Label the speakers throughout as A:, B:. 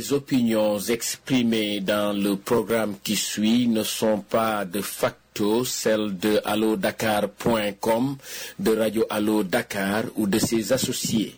A: Les opinions exprimées dans le programme qui suit ne sont pas de facto celles de allodakar.com, de Radio Allo Dakar ou de ses associés.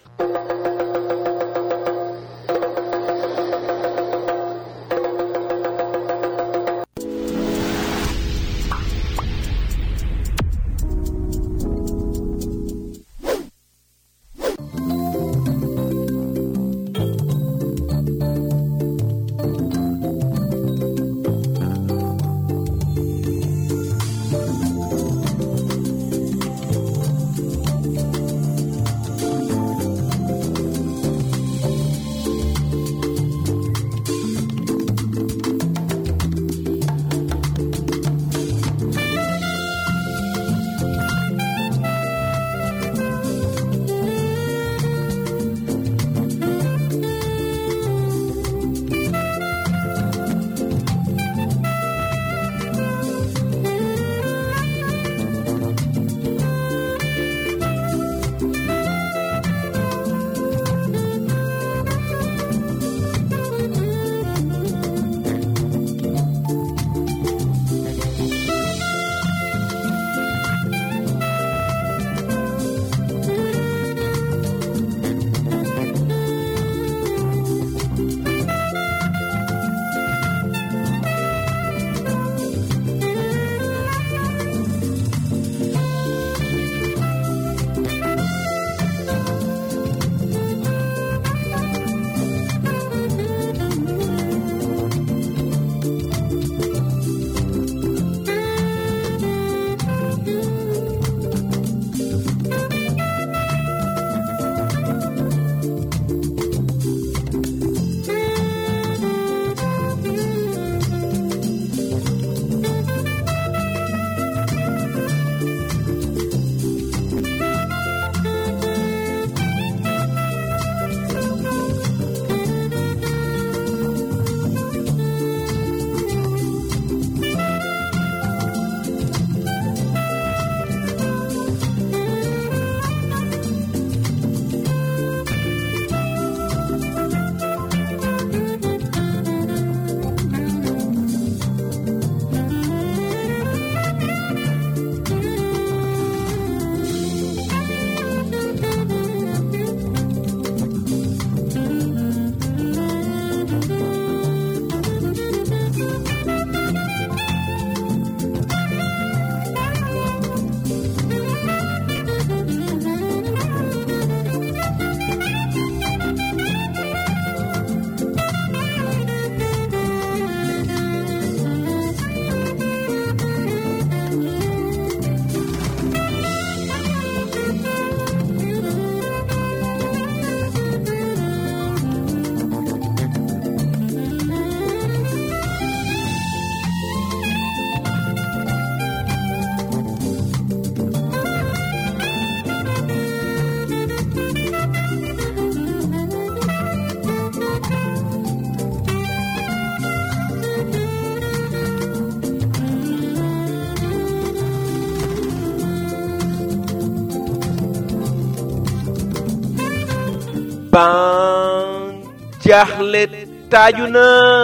B: ban jaaxle taaju na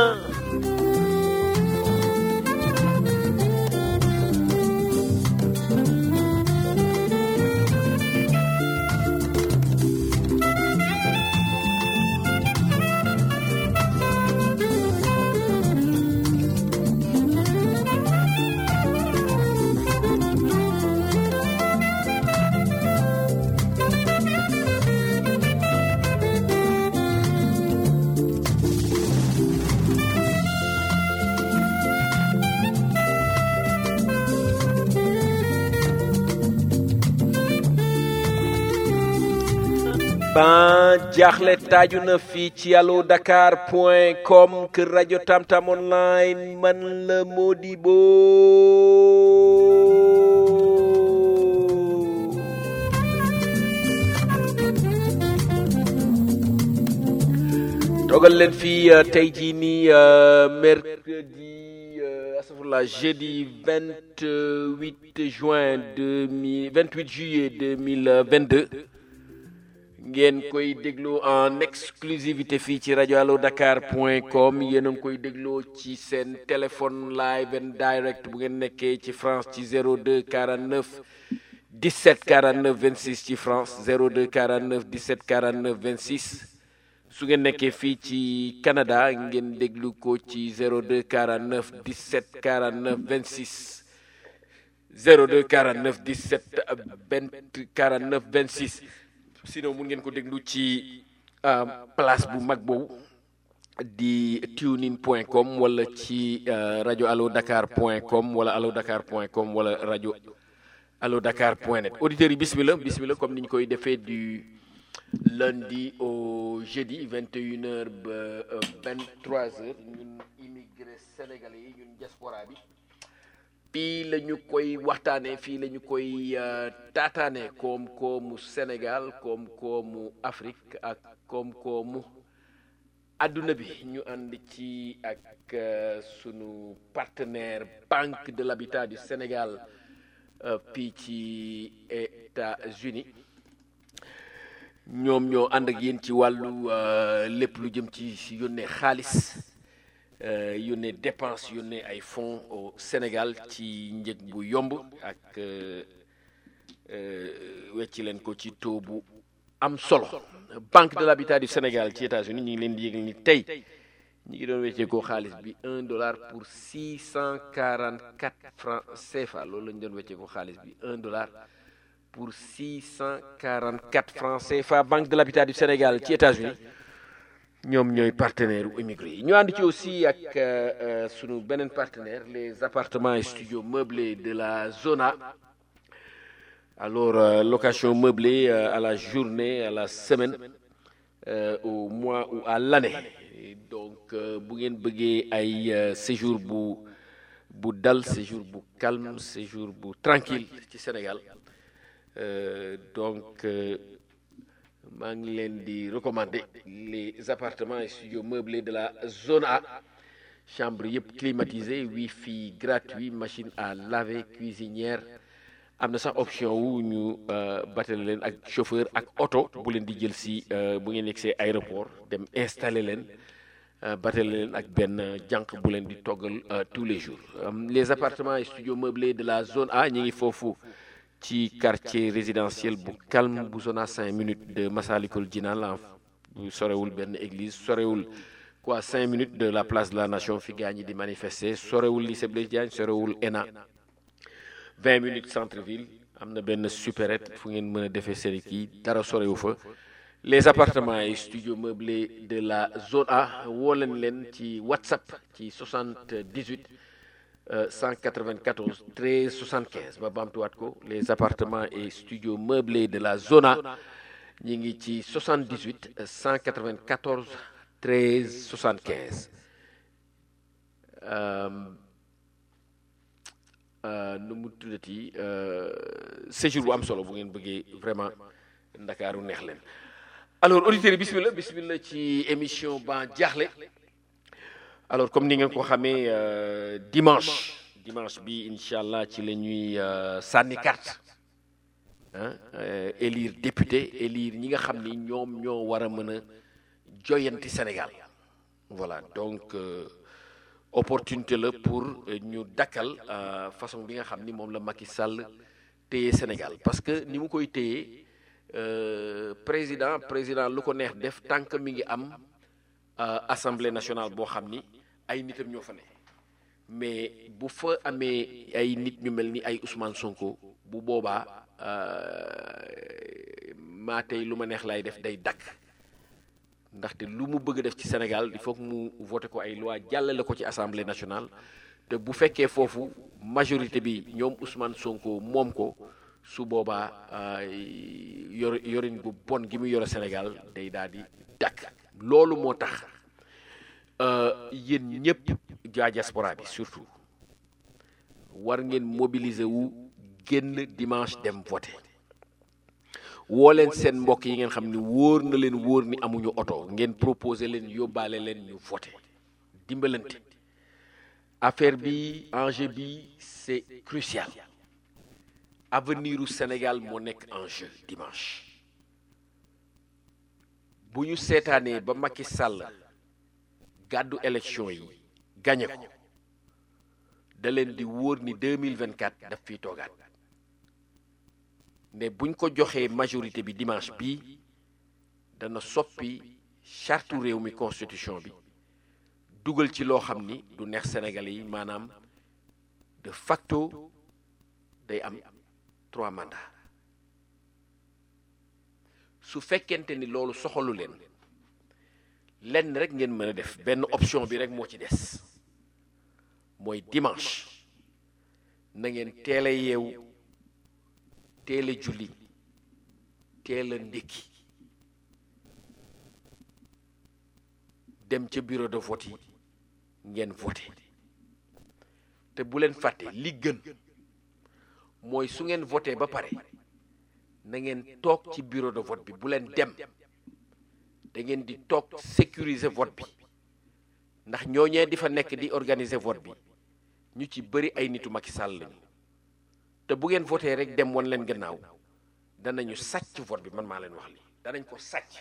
B: ban jaaxle taaju na fii ci allo dakar point com kër rajo tamtam online man la Modibo dogal leen fii euh, tey jii nii euh, mercredi euh, astafurlah jeudi 28 juin 2000 28 juillet 2022 ngeen koy déglu en exclusivité fii ci rajo allo dakar point com yéen a ngi koy dégloo ci seen téléphone live and direct bu ngeen nekkee ci France ci 02 49 17 49 26 ci France 02 49 17 49 26 su ngeen nekkee fii ci Canada ngeen déglu ko ci 02 49 17 49 26 02 49 17 20 49 26 sinon mun ngeen ko déglu ci place bu mag boobu di tunein point com wala ci rajo allo dakar point com wala allo dakar point com wala rajo allo dakar point net auditeurs yi bismillah bismillah comme ni ñu koy defee du lundi au jeudi 21 heures ba 23 heures ñun immigré sénégalais yi ñun diaspora bi fii la ñu koy waxtaanee fii la ñu koy taataanee koom-koomu Sénégal koom-koomu Afrique ak koom-koomu adduna bi ñu ànd ci ak sunu partenaire Banque de l'Habitat du Sénégal fii ci États-Unis ñoom ñoo ànd ak yéen ci wàllu lépp lu jëm ci yónnee xaalis yónnee dépense yónnee ay fonds au Sénégal ci njëg bu yomb ak wecci leen ko ci taux bu am solo Banque de l'Habitat du Sénégal ci États-Unis ñu ngi leen di yëgal ni tey ñu ngi doon weccee ko xaalis bi un dollar pour six cent quarante quatre francs CFA loolu la ñu doon weccee ko xaalis bi un dollar pour six cent quarante quatre francs CFA Banque de l'Habitat du Sénégal ci États-Unis ñoom ñooy partenaire u immigré yi ñu ànd ci aussi ak sunu beneen partenaire les appartements et studios meublés de la zona alors euh, location meublée euh, à la journée à la semaine euh, au mois ou à l'année donc bu ngeen bëggee ay séjour bu bu dal séjour bu calme séjour bu tranquille ci Sénégal donc maa ngi leen di recommander les appartements et studios meublés de la zone A chambre yëpp climatisé wifi gratuit machine à laver cuisinière am na sax option wu ñu batale leen ak chauffeur ak oto bu leen di jël si bu ngeen yegsee aéroport dem installer leen batale leen ak benn jànq bu leen di toggal tous les jours les appartements et studios meublés de la zone A ñu ngi foofu ci quartier résidentiel bu calme bu zone à cinq minutes de Massalikul Jinaan la bu sorewul benn église sorewul quoi cinq minutes de la place de la nation fi gaa ñi di manifester sorewul lycée Blaise Diagne sorewul ENA vingt minutes centre ville am na benn supérette fu ngeen mën a defee seen kii dara sorewu fa les appartements et studios meublés de la zone A woo leen leen ci WhatsApp ci 78 194 13 75 ma baamtuwaat ko les appartements et studios meublés de la zone A ñi ngi ci 78 194 13 75 nu mu tuddati séjour bu am solo bu ngeen bëggee vraiment ndakaaru neex leen alors auditeurs yi bismillah bismillah ci émission ban jaaxle alors comme ni ngeen ko xamee dimanche dimanche bi incha allah ci la ñuy sànni carte ah élire député élire ñi nga xam ni ñoom ñoo war a mën a joyanti Sénégal voilà donc opportunité la pour ñu dakkal façon bi nga xam ni moom la Macky Sall téye Sénégal parce que ni mu koy téye président président lu ko neex def tant que mi ngi am assemblée nationale boo xam ni ay nitam ñoo fa ne mais bu fa amee ay nit ñu mel ni ay Ousmane Sonko bu boobaa maa tey lu ma neex lay def day dakk ndaxte lu mu bëgg def ci Sénégal il faut que mu voté ko ay loi jàllale ko ci assemblée nationale te bu fekkee foofu majorité bi ñoom Ousmane Sonko moom ko su boobaa yor yorin gu bon gi mu yore Sénégal day daal di dakk loolu moo tax yéen ñëpp jaa diaspora bi surtout war ngeen mobiliser wu génn dimanche dem voté woo leen seen mbokk yi ngeen xam ni wóor na leen wóor ni amuñu oto ngeen proposé leen yóbbaale leen ñu voté dimbalante affaire bi enjeu bi c'est crucial avenir u Sénégal moo nekk en jeu dimanche bu ñu seetaanee ba Macky Sall gàddu élection yi gañe ko da leen di wóor ni 2024 daf fiy toogaat ne buñ ko joxee majorité bi dimanche bii dana soppi charte réew mi constitution bi dugal ci loo xam ni du neex Sénégalais yi maanaam de facto day am trois mandats su fekkente ni loolu soxalu leen lenn rek ngeen mën a def benn option bi rek moo ci des mooy dimanche na ngeen teel a yeewu teel a julli teel a ndékki dem ca bureau de vote yi ngeen voté te bu leen fàtte li gën mooy su ngeen voté ba pare na ngeen toog ci bureau de vote bi bu leen dem da ngeen di toog sécuriser vote bi ndax ñooñee di fa nekk di organiser vote bi ñu ci bëri ay nitu Macky Sall lañu te bu ngeen voté rek dem wan leen gannaaw danañu sàcc vote bi man maa leen wax li danañ ko sàcc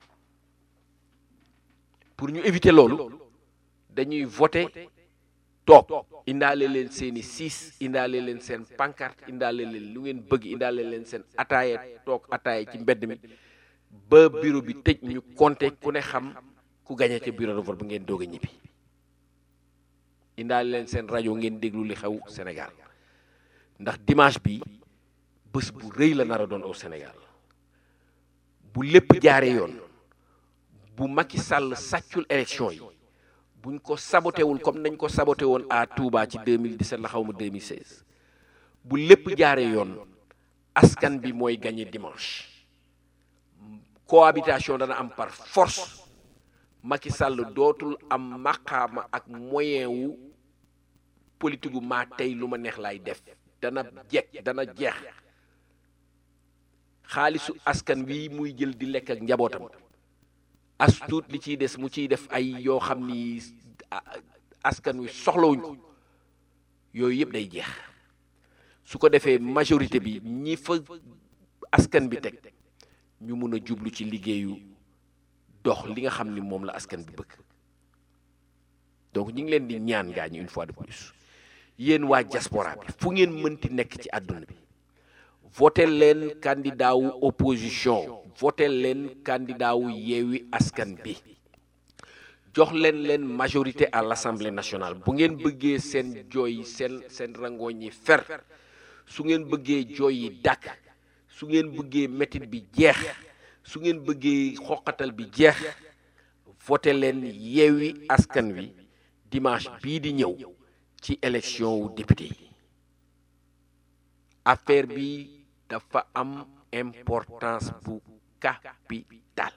B: pour ñu éviter loolu dañuy voté toog indaale leen seeni siis indaale leen seen pancarte indaale leen lu ngeen bëgg indaale leen seen ataaya toog ataaya ci mbedd mi ba bureau bi tëj ñu compté ku ne xam ku gañe ca bureau de vote bu ngeen doog a ñibbi indaale leen seen rajo ngeen déglu li xew Sénégal ndax dimanche bi bés bu rëy la nar a doon au Sénégal bu lépp jaaree yoon bu Macky Sall sàccul élection yi buñ ko sabotewul comme nañ ko saboté woon à Touba ci 2017 la xaw ma 2016 bu lépp jaaree yoon askan bi mooy gagné dimanche cohabitation dana am par force Macky Sall dootul am maqaama ak moyen wu politique gu maa tey lu ma neex laay def dana jekk dana jeex xaalisu askan wi muy jël di lekk ak njabootam as tuut li ciy des mu ciy def ay yoo xam ni askan wi soxlawuñ ko yooyu yëpp day jeex su ko defee majorité bi ñi fa askan bi teg ñu mun a jublu ci liggéeyu dox li nga xam ni moom la askan bi bëgg donc ñu ngi leen di ñaan gaa ñi une fois de plus yéen waa diaspora bi fu ngeen mënti nekk ci àdduna bi voté leen candidat wu opposition voté leen candidat wu yeewi askan bi jox leen leen majorité à l'Assemblée nationale bu ngeen bëggee seen jooy seen seen rangooñ yi fer su ngeen bëggee jooy yi dàkk su ngeen bëggee métit bi jeex su ngeen bëggee xoqatal bi jeex voté leen yeewi askan wi dimanche bii di ñëw ci élection wu député yi affaire bi dafa am importance bu capital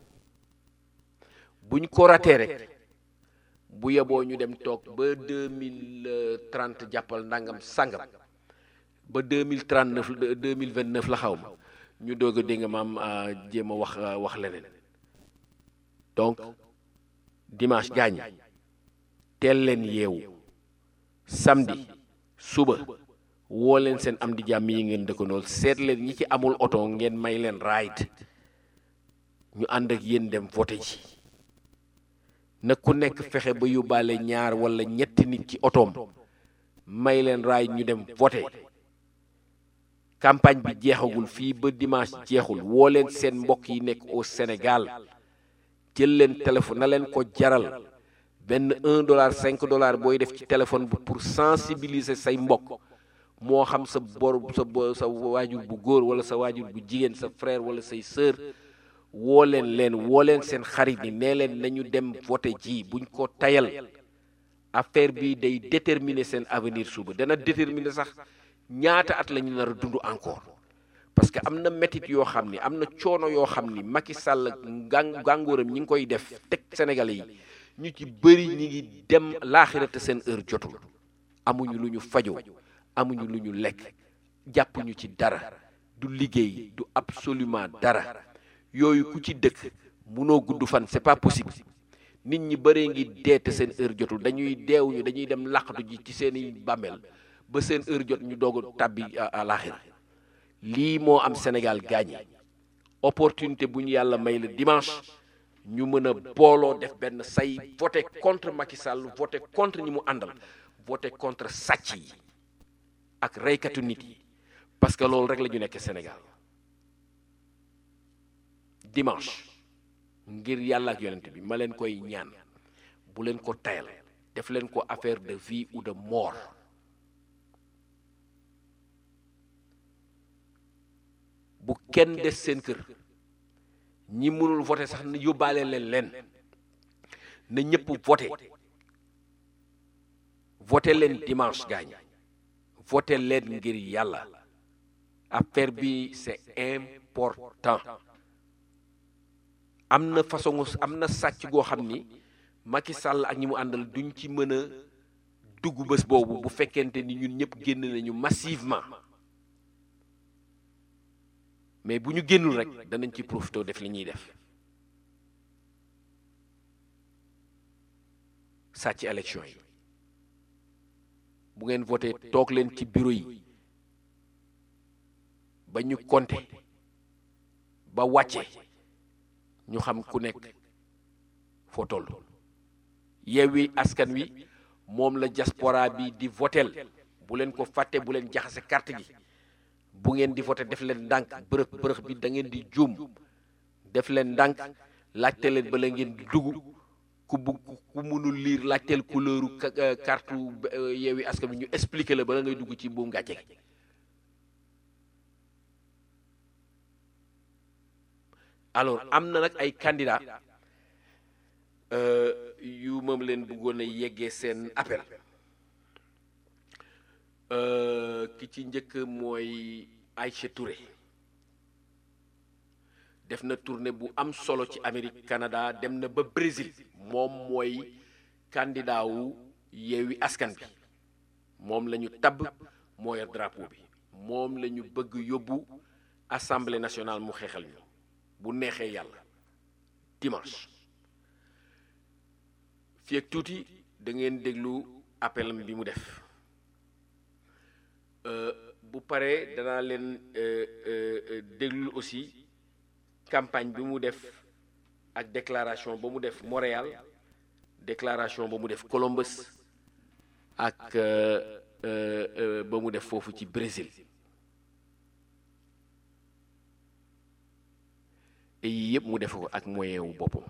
B: buñ ko ratee rek bu yeboo ñu dem toog ba deux mille trente jàppal ndangam sangam ba deux mille trente neuf deux mille vingt neuf la xaw ma ñu doog a dégg nga maam jéem a wax wax leneen donc dimanche gaañ teel leen yeewu samedi suba woo leen seen am di jàmm yi ngeen dëkkandool seet leen ñi ci amul oto ngeen may leen ride ñu ànd ak yéen dem voté ji na ku nekk fexe ba yóbbaale ñaar wala ñetti nit ci otoom may leen ride ñu dem voté campagne bi jeexagul fii ba dimanche jeexul woo leen seen mbokk yi nekk au Sénégal jël leen téléphone na leen ko jaral benn un dollar cinq dollar booy def ci téléphone bi pour sensibiliser say mbokk moo xam sa bor sa sa waajur bu góor wala sa waajur bu jigéen sa frère wala say sœur woo leen leen woo leen seen xarit yi nee leen nañu dem voté ji buñ ko tayal affaire bi day déterminer seen avenir suba dana déterminer sax ñaata at la ñu nar a dund encore parce que am na métit yoo xam ni am na coono yoo xam ni Macky Sall gàng gàngooram ñi ngi koy def teg Sénégalais yi ñu ci bëri ñi ngi dem laaxirate seen heure jotul amuñu lu ñu fajoo amuñu lu ñu lekk jàppuñu ci dara du liggéey du absolument dara yooyu ku ci dëkk munoo gudd fan c'est pas possible nit ñi bëree ngi deete seen heure jotul dañuy deewuñu dañuy dem laqatu ji ci seeni bàmmeel ba seen heure jot ñu doog a tàbbi àlaxira lii moo am Sénégal gaañi opportunité bu ñu yàlla may la dimanche ñu mën a booloo def benn say voté contre Macky Sall voté contre ñi mu àndal voté contre sàcc yi ak reykatu nit yi parce que loolu rek la ñu nekk Sénégal dimanche ngir yàlla ak yonent bi ma leen koy ñaan bu leen ko tayal def leen ko affaire de vie ou de mort bu kenn des seen kër ñi mënul voté sax na yóbbaale leen leen na ñëpp voté voté leen dimanche gaañ voté leen ngir yàlla affaire bi c'est important am na façon am na sàcc goo xam ni Macky Sall ak ñi mu àndal duñ ci mën a dugg bés boobu bu fekkente ni ñun ñëpp génn nañu massivement mais bu ñu génnul rek danañ ci profité def li ñuy def sàcc élection yi bu ngeen voté toog leen ci bureau yi ba ñu compté ba wàcce ñu xam ku nekk foo toll Yewwi Askan Wi moom la diaspora bi di votel bu leen ko fàtte bu leen jaxase carte gi bu ngeen di voté def leen ndànk bërëx bërëx bi da ngeen di juum def leen ndànk laajte leen ba la ngeen di dugg ku bu ku mënul lire laajteel couleuru carte Yewwi Askan Wi ñu expliquer la bala ngay dugg ci buum gàcce gi alors am na nag ay candidat yu moom leen bëggoon a yeggee seen appel ki ci njëkk mooy Aïcha Touré def na tournée bu am solo ci Amérique Canada dem na ba Brésil moom mooy candidat wu Yewwi Askan bi moom la ñu tabb moo yor drapeau bi moom la ñu bëgg yóbbu assemblée nationale mu xeexal ñu bu neexee yàlla dimanche fii ak tuuti da ngeen déglu appelam bi mu def bu paree danaa leen déglu aussi campagne bi mu def ak déclaration ba mu def Montréal déclaration ba mu def Columbus ak ba mu def foofu ci Brésil yii yëpp mu def ko ak moyen wu boppam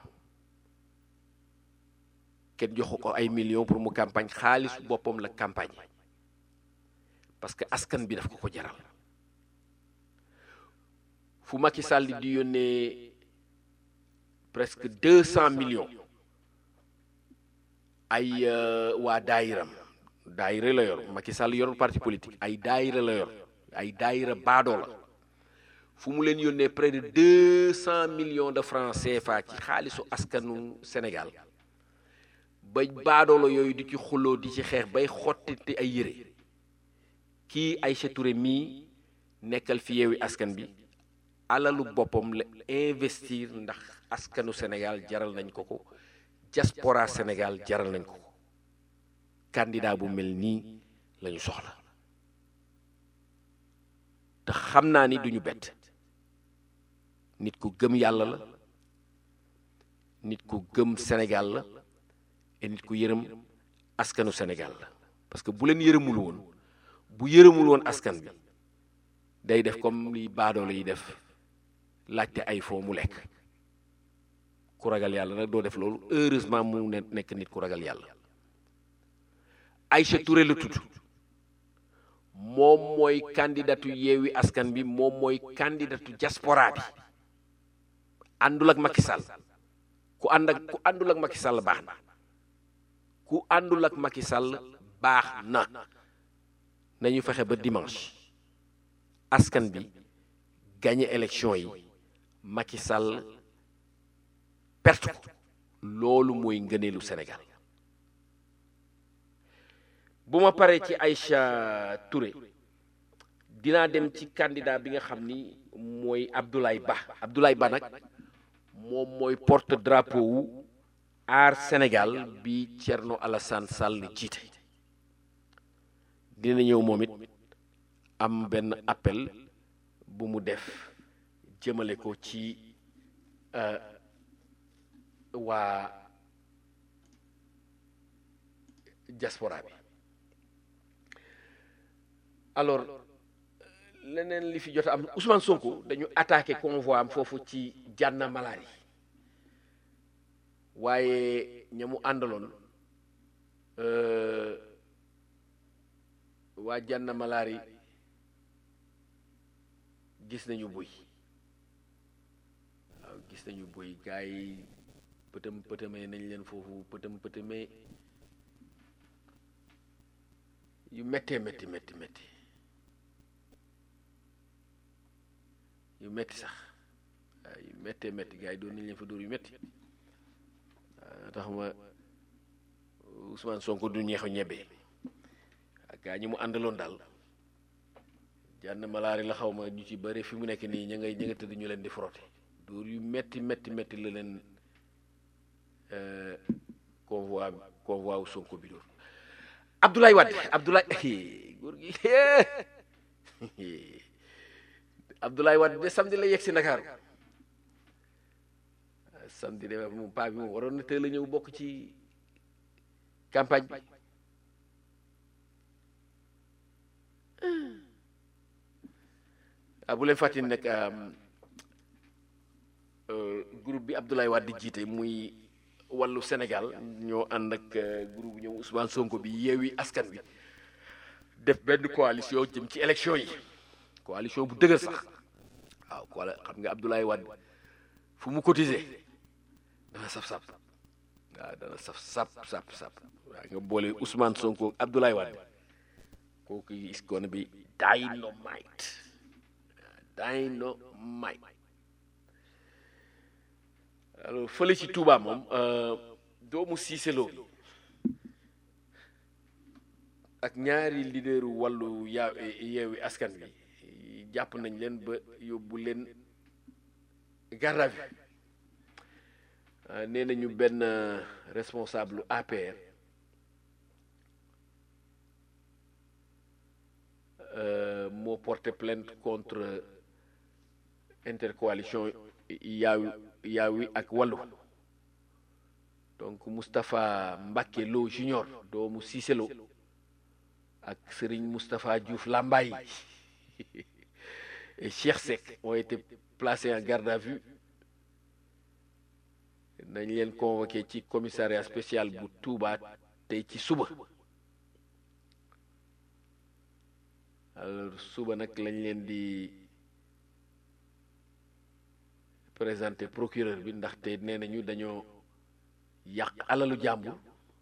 B: kenn joxu ko ay millions pour mu campagne xaalisu boppam la campagne parce que askan bi daf ko ko jaral fu Macky Sall di yónnee presque deux cent millions ay waa daayiram daayira la yor Macky Sall yorul parti politique ay daayira la yor ay daayira baadoo la fu mu leen yónnee près de deux cent millions de francs CFA ci xaalisu askanu Sénégal ba baadoola yooyu di ci xuloo di ci xeex bay xottiti ay yére kii Aïcha Touré mii nekkal fi Yewwi Askan bi alalu boppam la investir ndax askanu Sénégal jaral nañ ko ko diaspora Sénégal jaral nañ ko ko candidat bu mel nii la ñu soxla te xam naa ni duñu bett nit ku gëm yàlla la nit ku gëm Sénégal la et nit ku yërëm askanu Sénégal la parce que bu leen yërëmul woon bu yërëmul woon askan bi day def comme li baadoolo yi def laajte ay foo mu lekk ku ragal yàlla nag doo def loolu heureusement mu ne nekk nit ku ragal yàlla Aïcha Touré la tudd moom mooy candidatu Yewwi Askan bi moom mooy candidatu diaspora bi àndul ak Macky Sall ku ànd ak ku àndul ak Macky Sall baax na ku àndul ak Macky Sall baax na nañu fexe ba dimanche askan bi gagné élection yi Macky Sall perte ko loolu mooy ngëneelu Sénégal bu ma paree ci Aïcha Touré dinaa dem ci candidat bi nga xam ni mooy Abdoulaye Ba Abdoulaye Ba nag moom mooy porte drapeau wu aar Sénégal bi Thierno Alassane Sall jiite dina ñëw moom it am benn appel bu mu def jëmale ko ci waa diaspora bi alors leneen li fi jot am Ousmane Sonko dañu attaqué convoi am foofu ci Jànna Malaari waaye ña mu àndaloon waa Jànna Malaari gis nañu buy waaw gis nañu buy gars yi pëtëm pëtëmee nañ leen foofu pëtëm pëtëmee yu méttee métti métti métti yu métti sax waaw yu méttee métti gars yi doon nañ leen fa dóor yu métti waaw tax ma Ousmane Sonko du ñeexu ñebe ak gaa ñi mu àndaloon daal jànn malaari la xaw ma ñu ci bëri fi mu nekk nii ña ngay ña nga tëdd ñu leen di frotter dóor yu métti métti métti la leen convoi convoi wu Sonko bi dóor Abdoulaye Wade Abdoulaye góor gi Abdoulaye Wade de samedi la yegg si Ndakaaru samedi de moom paa bi moom waroon na teel a ñëw bokk ci campagne bi ah bu leen fàttali nag groupe bi Abdoulaye Wade di jiite muy wàllu Sénégal ñoo ànd ak groupe ñoom Ousmane Sonko bi yeewi askan wi def benn coalition jëm ci élection yi coalition bu dëgër sax waaw wala xam nga Abdoulaye Wade fu mu cotiser dana saf sap waaw dana saf sap sap sap waaw nga boole Ousmane Sonko Abdoulaye Wade kooku is gonna be dynamite dynamite alors fële ci Touba moom doomu Cissé Lo ak ñaari leaderu wàllu yaa yeewi askan bi jàpp nañ leen ba yóbbu leen garde à vue nee nañu benn responsable APR moo porté plainte contre intercoalition yaawi yaawi ak wàllu donc Moustapha Mbacké Lo junior doomu Cissé Lo ak Serigne Moustapha Diouf Lambaye et Cheikh Seck ont été placés en garde à vue nañ leen convoqué ci commissariat spécial bu Touba tey ci suba alors suba nag lañ leen di présenté procureur bi ndaxte nee nañu dañoo yàq alalu jàmbur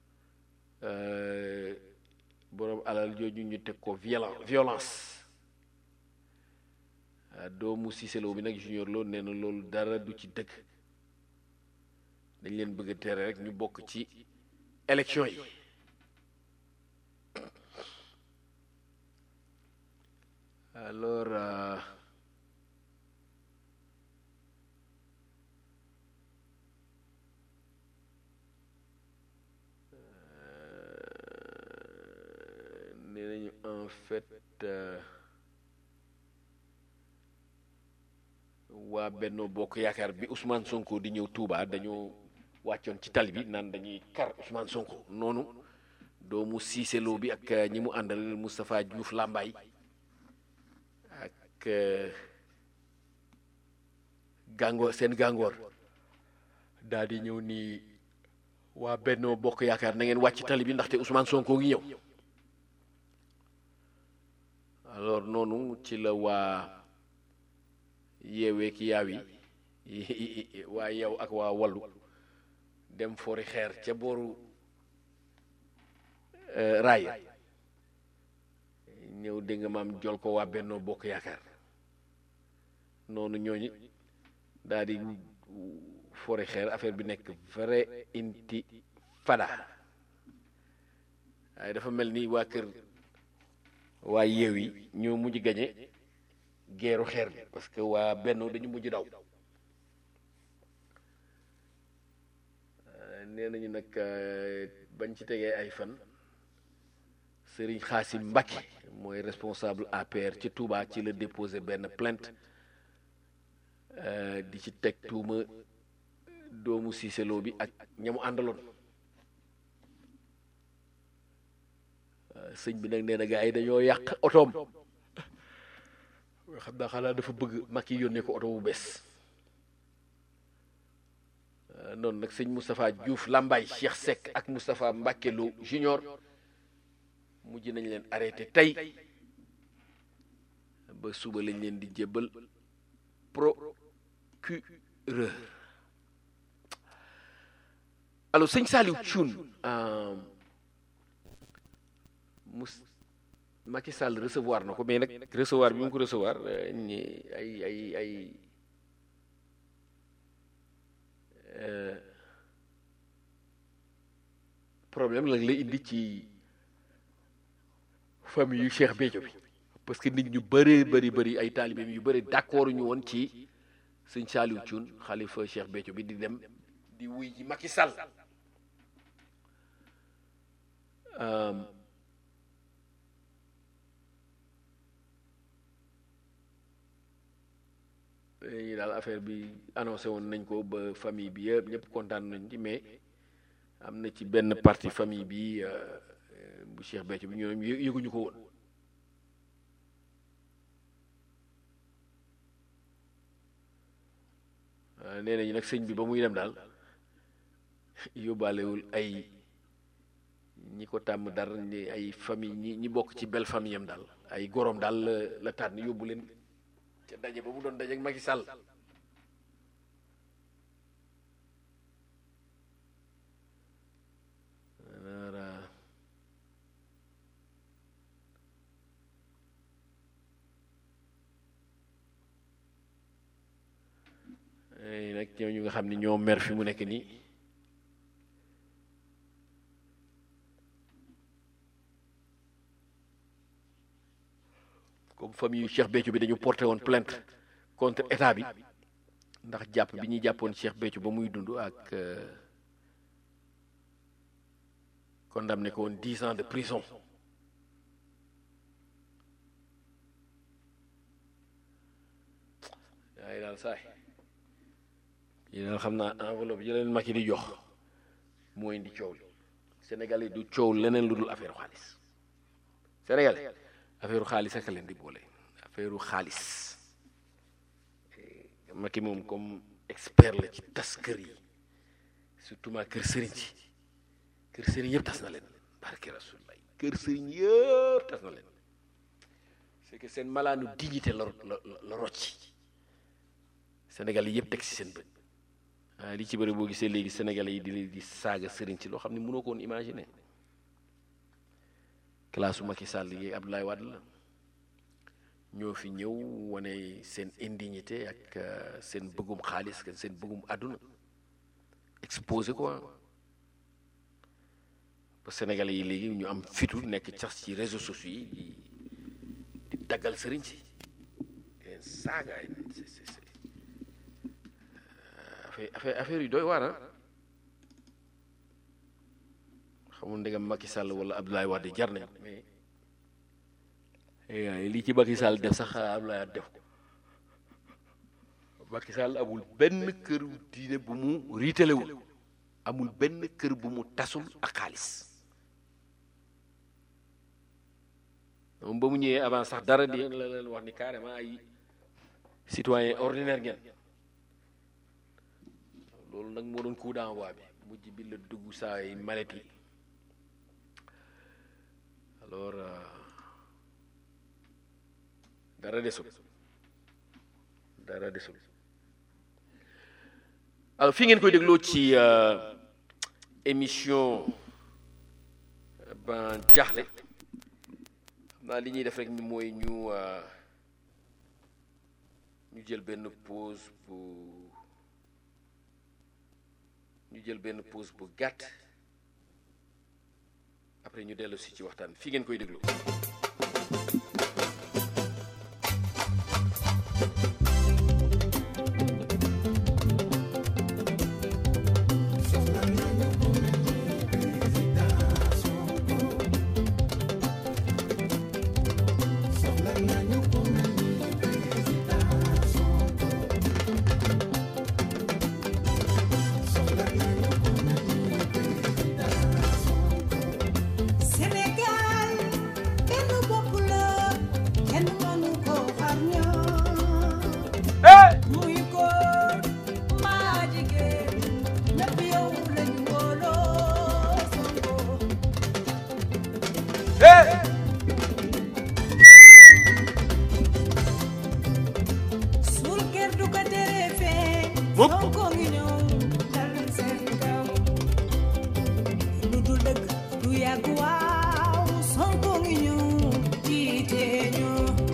B: boroom alal jooju ñu teg ko violen violence doomu Cissé Lo bi nag junior loolu nee na loolu dara du ci dëgg dañ leen bëgg a tere rek ñu bokk ci élection yi alors euh, nee nañu en fait waa Benno Bokk Yaakaar bi Ousmane Sonko di ñëw Touba dañoo wàccoon ci tali bi naan dañuy kar Ousmane Sonko noonu doomu Cissé Lo bi ak ñi mu àndal Moustapha Diouf Lambaye ak gàngoor seen gàngoor daal di ñëw nii waa Benno Bokk Yaakaar na ngeen wàcc tali bi ndaxte Ousmane Sonko ngi ñëw alors noonu ci la waa yeewee ki yaaw yi waa yow ak waa wallu dem fori xeer ca booru raaya ñëw dégg nga maam jol ko waa Benno Bokk Yaakaar noonu ñooñu daal di fori xeer affaire bi nekk vrai intifada waaye dafa mel ni waa kër waa yeew yi ñoo mujj gañe geeru xeer bi parce que waa Benno dañu mujj daw nee nañu nag bañ ci tegee ay fan Serigne Xaasim Mbacké mooy responsable APR ci Touba ci la déposé benn plainte di ci teg tuuma doomu siiseloo bi ak ñamu àndaloon sëñ bi nag nee na gars yi dañoo yàq otoom xam naa xanaa dafa bëgg Macky yónnee ko oto bu bees noonu nag sëñ Moustapha Diouf Lambaye Cheikh Seck ak Moustapha Mbacké Lo junior mujj nañ leen arrêté tey ba suba lañ leen di jébbal procureur alors sëñ Saliou Thioune mus Macky Sall recevoir na ko mais nag recevoir bi mu ko recevoir ñi ay ay ay problème la lay indi ci famille yu Cheikh Béthio bi parce que nit ñu bëree bëri bëri ay taalibeem yu bëri d'accord ñu woon ci sëñ Saliou Thioune xalifa Cheikh Béthio bi di dem di wuy ji Macky Sall léegi daal affaire bi annoncé woon nañ ko ba famille bi yëpp ñëpp kontaan nañ ci mais am na ci benn partie famille bi bu Cheikh Béthio bi ñoom yëguñu ko woon nee nañu nag sëñ bi ba muy dem daal yóbbaalewul ay ñi ko tàmm dara ni ay famille ñi ñi bokk ci belle famille am daal ay gorom daal la la tànn yóbbu leen ca daje ba mu doon daje ak Macky Sall nag ñooñu nga xam ni ñoo mer fi mu nekk nii comme famille yu Cheikh Béthio bi dañu porté woon plainte contre état bi ndax jàpp bi ñuy jàppoon Cheikh Béthio ba muy dund ak condamné ko woon dix ans de prison waaye daal saay yi daal xam naa enveloppe yi leen Macky di jox moo indi coow li Sénégal yi du coow leneen lu dul affaire xaalis Sénégal affaire xaalis ak leen di boole affaire xaalis Macky moom comme expert la ci tas kër yi surtout ma kër sëriñ ci kër sëriñ yëpp tas na leen barke rasulullah kër sëriñ yëpp tas na leen c'est que seen malaanu dignité la la la rocci Sénégal yi yëpp teg ci seen bët waaye li ci bëri boo gisee léegi Sénégalais yi di leen di saaga sëriñ ci loo xam ne mënoo ko woon imaginer classe Macky Sall yi Abdoulaye Wade la ñoo fi ñëw wane seen indignité ak seen bëggum xaalis ak seen bëggum àdduna exposé quoi ba Sénégalais yi léegi ñu am fitu nekk sax ci réseaux sociaux yi di di daggal sëriñ si leen saaga affaire affaire affaire yu doy waar ah xamul ndegam Macky Sall wala Abdoulaye Wade jar nañ mais lii ci Macky Sall def sax Abdoulaye Wade def ko Macky Sall amul benn kër diine bu mu riitalewul amul benn kër bu mu tasul ak xaalis moom ba mu ñëwee avant sax dara di la leen wax ni carrément ay citoyen ordinaire ngeen loolu nag moo doon coup d'envoi bi mujj bi la dugg saa yi malet yi alors dara desul dara desul alors fi ngeen koy dégloo ci émission ban jaaxle xam naa li ñuy def rek ni mooy ñu ñu jël benn pause bu ñu jël benn pause bu gàtt après ñu dellu si ci waxtaan fi ngeen koy déglu
C: yàgg waaw Sonko ngi ñu jiite ñu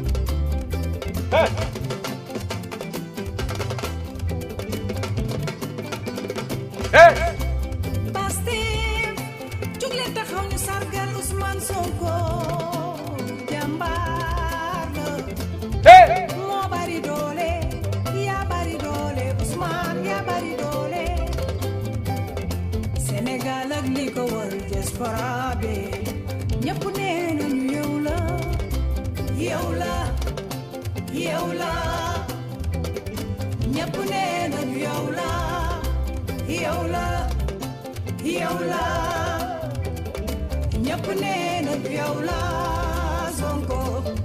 C: Pastef jóg leen taxaw ñu sargal Ousmane Sonko jàmbaar la moo bari doole yaa bari doole Ousmane yaa bari doole Sénégal ak li ko wër diaspora bi ñëpp nee nañu yow la yow la yow la ñëpp nee nañu yow la yow la yow la ñëpp nee nañu yow la Sonko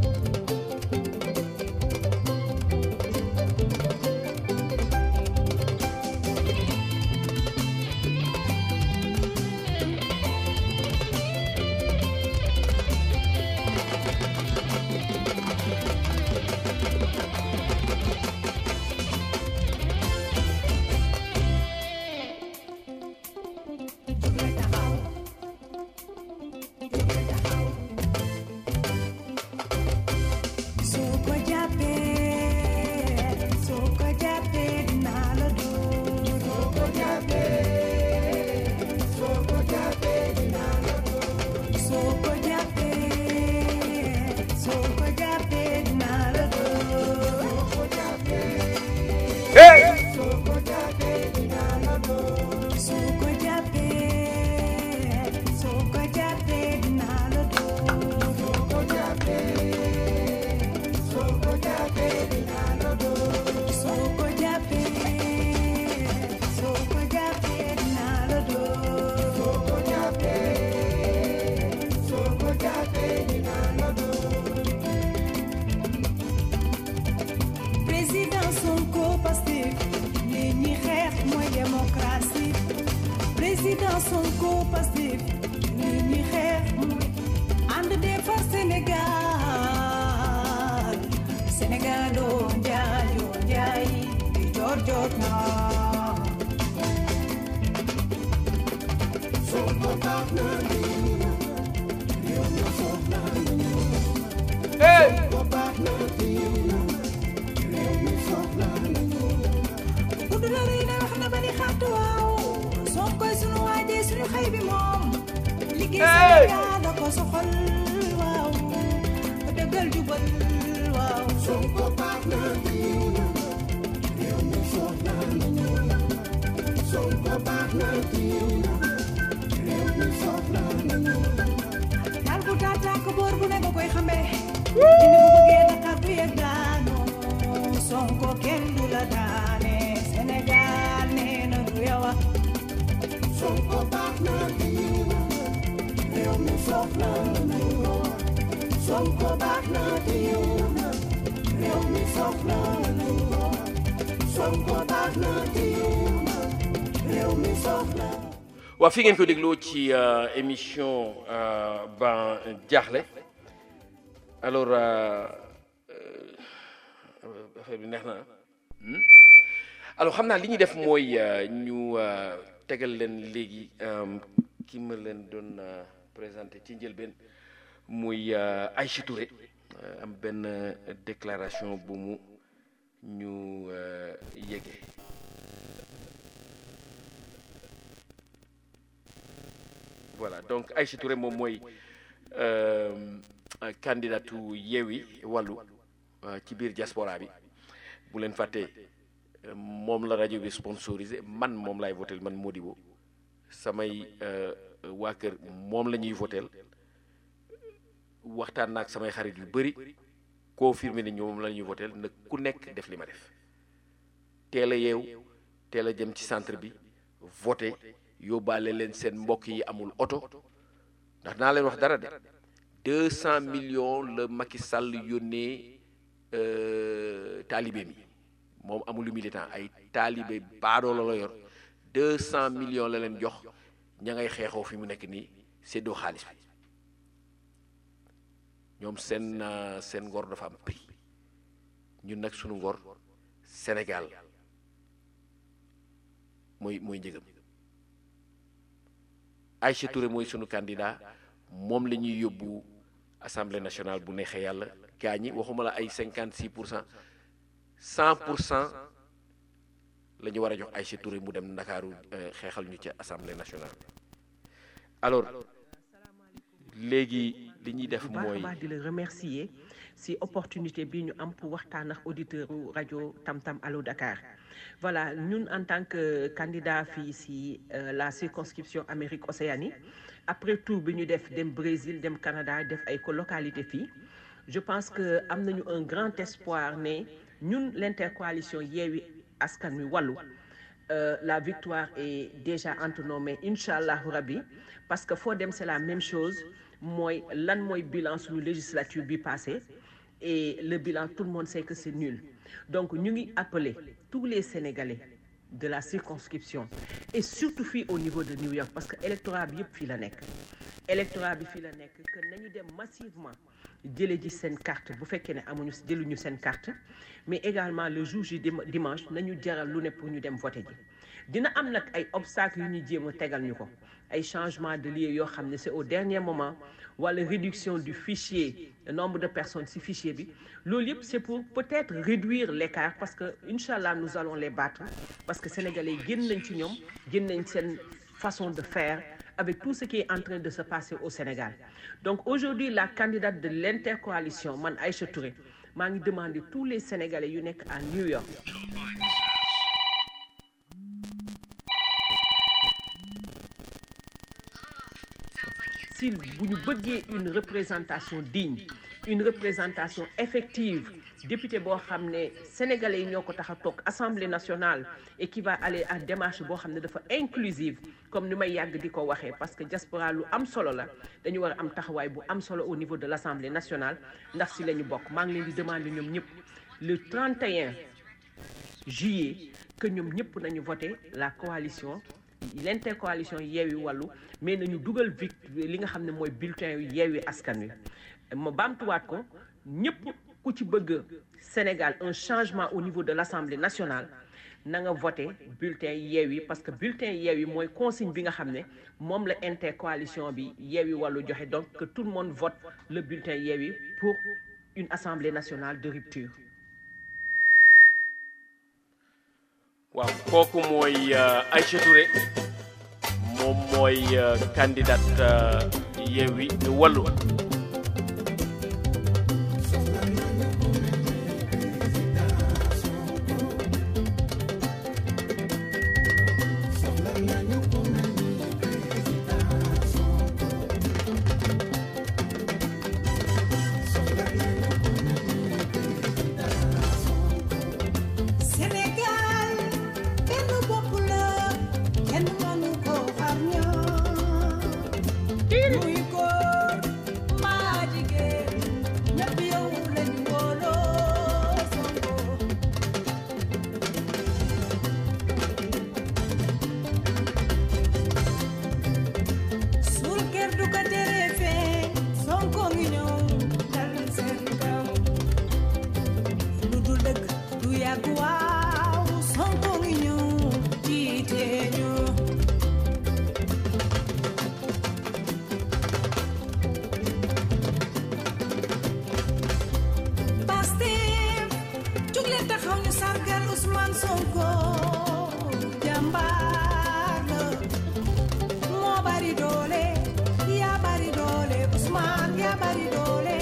C: soo ko jàppee soo ko jàppee dinaa la dóor soo ko jàppee soo ko jàppee dinaa la dóor soo ko jàppee soo ko jàppee dinaa la dóor soo ko jàppee soo ko jàppee dinaa la dóor soo ko jàppee soo ko jàppee dinaa la dóor soo ko jàppee soo ko jàppee dinaa la dóor soo ko jàppee soo ko jàppee dinaa la dóor soo ko jàppee soo ko jàppee dinaa la dóor président Sonko Pastef li ñuy xeex mooy démocratie président Sonko Pastef li ñuy xeex mooy ànd defar Sénégal Sénégal oo njaay oo njaay di jot jot na Sonko baax na Sonko baax na gudd na rëy na wax na bari xaatu waaw Sonkoy sunu waajee sunu xëy bi moom liggéey Sénégal da ko soxal waaw dëggal jubal waaw Sonko baax na réew mi soxla nañu Sonko baax na réew mi soxla nañu daal bu tàkk boor bu ne nga koy xamee dina bu bëggee Dakar du yegg daanoo Sonko kenn du la daane Sénégal nee na du yow a Sonko baax na réew mi soxla nañu Sonko baax na réew mi soxla nañu Sonko baax na réew mi soxla
B: waa fi ngeen ko dégloo ci euh, émission euh, ban jaaxle alors euh, euh, affaire bi neex na hmm? alors xam naa li ñuy def mooy euh, ñu euh, tegal leen léegi euh, ki ma leen doon euh, présenté ci njëlbeen muy euh, Aïcha Touré euh, am benn euh, déclaration bu mu ñu euh, yégee voilà donc Aïcha Touré moom mooy euh, candidatu Yewwi Wallu euh, ci biir diaspora bi bu leen fàtte euh, moom la rajo bi sponsorisé man moom laay votel man Modibo samay euh, waa kër moom la ñuy votel waxtaan naag samay xarit yu bëri confirmé ni ñoom la ñuy votel nag ku nekk def li ma def teel a yeew teel a jëm ci centre bi voté yóbbaale leen seen mbokk yi amul oto ndax naa leen wax dara de deux cent millions la Macky Sall yónnee euh, taalibe mi moom amul militant ay taalibe baadoola la yor deux cent millions la leen jox ña ngay xeexoo fi mu nekk nii séddoo xaalis bi ñoom seen euh, seen ngor dafa am prix ñun nag sunu ngor Sénégal mooy mooy njëgam Aïcha Touré mooy sunu candidat moom la ñuy yóbbu assemblée nationale bu neexee yàlla gaa ñi waxuma la ay cinquante six pour cent cent pour cent la ñu war a jox Aïcha Touré mu dem Ndakaaru xeexal ñu ca assemblée nationale alors léegi li ñuy def
D: bu baax a
B: mooy
D: baax di la remercier si opportunité bi ñu am pour waxtaan ak auditeur u rajo Tam Tam Allo Dakar voilà ñun en tant que candidat fii si euh, la circonscription Amérique Océanie après tour bi ñu def dem Brésil dem Canada def ay colocalité fii je pense que am nañu un grand espoir ne ñun l'intercoalition Yewwi Askan Wi Wallu euh, la victoire est déjà entre nos mains incha allahu rabbi parce que foo dem c'est la même chose mooy lan mooy bilan suñu législature bi passé et le bilan tout le monde sait que c'est nul donc ñu ngi appeler tous les Sénégalais de la circonscription et surtout fii au niveau de New York parce que électorat bi yëpp fii la nekk électorat bi fii la nekk que nañu dem massivement jële ji seen carte bu fekkee ne amuñu jëluñu seen carte mais également le jour ji dim- dimanche nañu jaral lu ne pour ñu dem voter ji dina am nag ay obstacles yu ñu jéem a tegal ñu ko ay changement de lieu yoo xam ne c'est au dernier moment wala réduction du fichier le nombre de personnes ci fichier bi loolu yëpp c'est pour peut-être réduire l'écart parce que incha allah nous allons les battre parce que sénégalais yi génn nañ ci ñoom génn nañ seen façon de faire avec tout ce qui est en train de se passer au Sénégal donc aujourd'hui la candidate de l'intercoalition man Aïcha Touré maa ngi demander tous les Sénégalais yu nekk à New York si bu ñu bëggee une représentation digne une représentation effective député boo xam ne sénégalais yi ñoo ko tax a toog assemblée nationale et qui va aller à démarche boo xam ne dafa inclusive comme ni may yàgg di ko waxee parce que diaspora lu am solo la dañu war a am taxawaay bu am solo au niveau de l'assemblée nationale ndax si la ñu bokk maa ngi leen di demander ñoom ñëpp le 31 juillet que ñoom ñëpp nañu voter la coalition l'intercoalition Yewwi Wallu mais nañu dugal vic li nga xam ne mooy bulletin yu Yewwi Askan Wi ma baamtuwaat ko ñëpp ku ci bëgg Sénégal un changement au niveau de l'Assemblée nationale na nga voté bulletin Yewwi parce que bulletin Yewwi mooy consigne bi nga xam ne moom la intercoalition bi Yewwi Wallu joxe donc que tout le monde vote le bulletin Yewwi pour une Assemblée nationale de rupture
B: waaw kooku mooy euh, Aïcha Touré moom mooy euh, candidate euh, Yewwi Wallu
C: Sénégal benn bopp la kenn mënu ko xar ñaar muy góor mbaa jigéen ñëpp yow lañu wóoloo Sonko suul kër du ko tere feeñ Sonko ngi ñëw dal seen kaw lu dul dëgg du yàgg waaw Sonko ngi ñëw jiite ñu Pastef jug leen taxaw ñu sargal Ousmane Sonko jàmbaar la moo bari doole yaa bari doole Ousmane yaa bari doole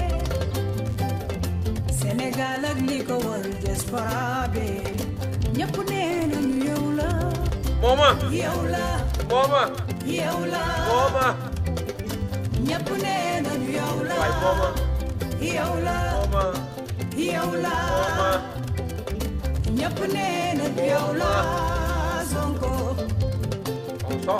C: Sénégal ak li ko wër diaspora bi ñëpp nee nañu yow la
B: mooma
C: yow la
B: mooma
C: yow la
B: mooma
C: ñëpp nee nañu yow la
B: waay mooma
C: yow la
B: mooma
C: yow la
B: mooma
C: ñëpp nee nañu yow la Sonko
B: so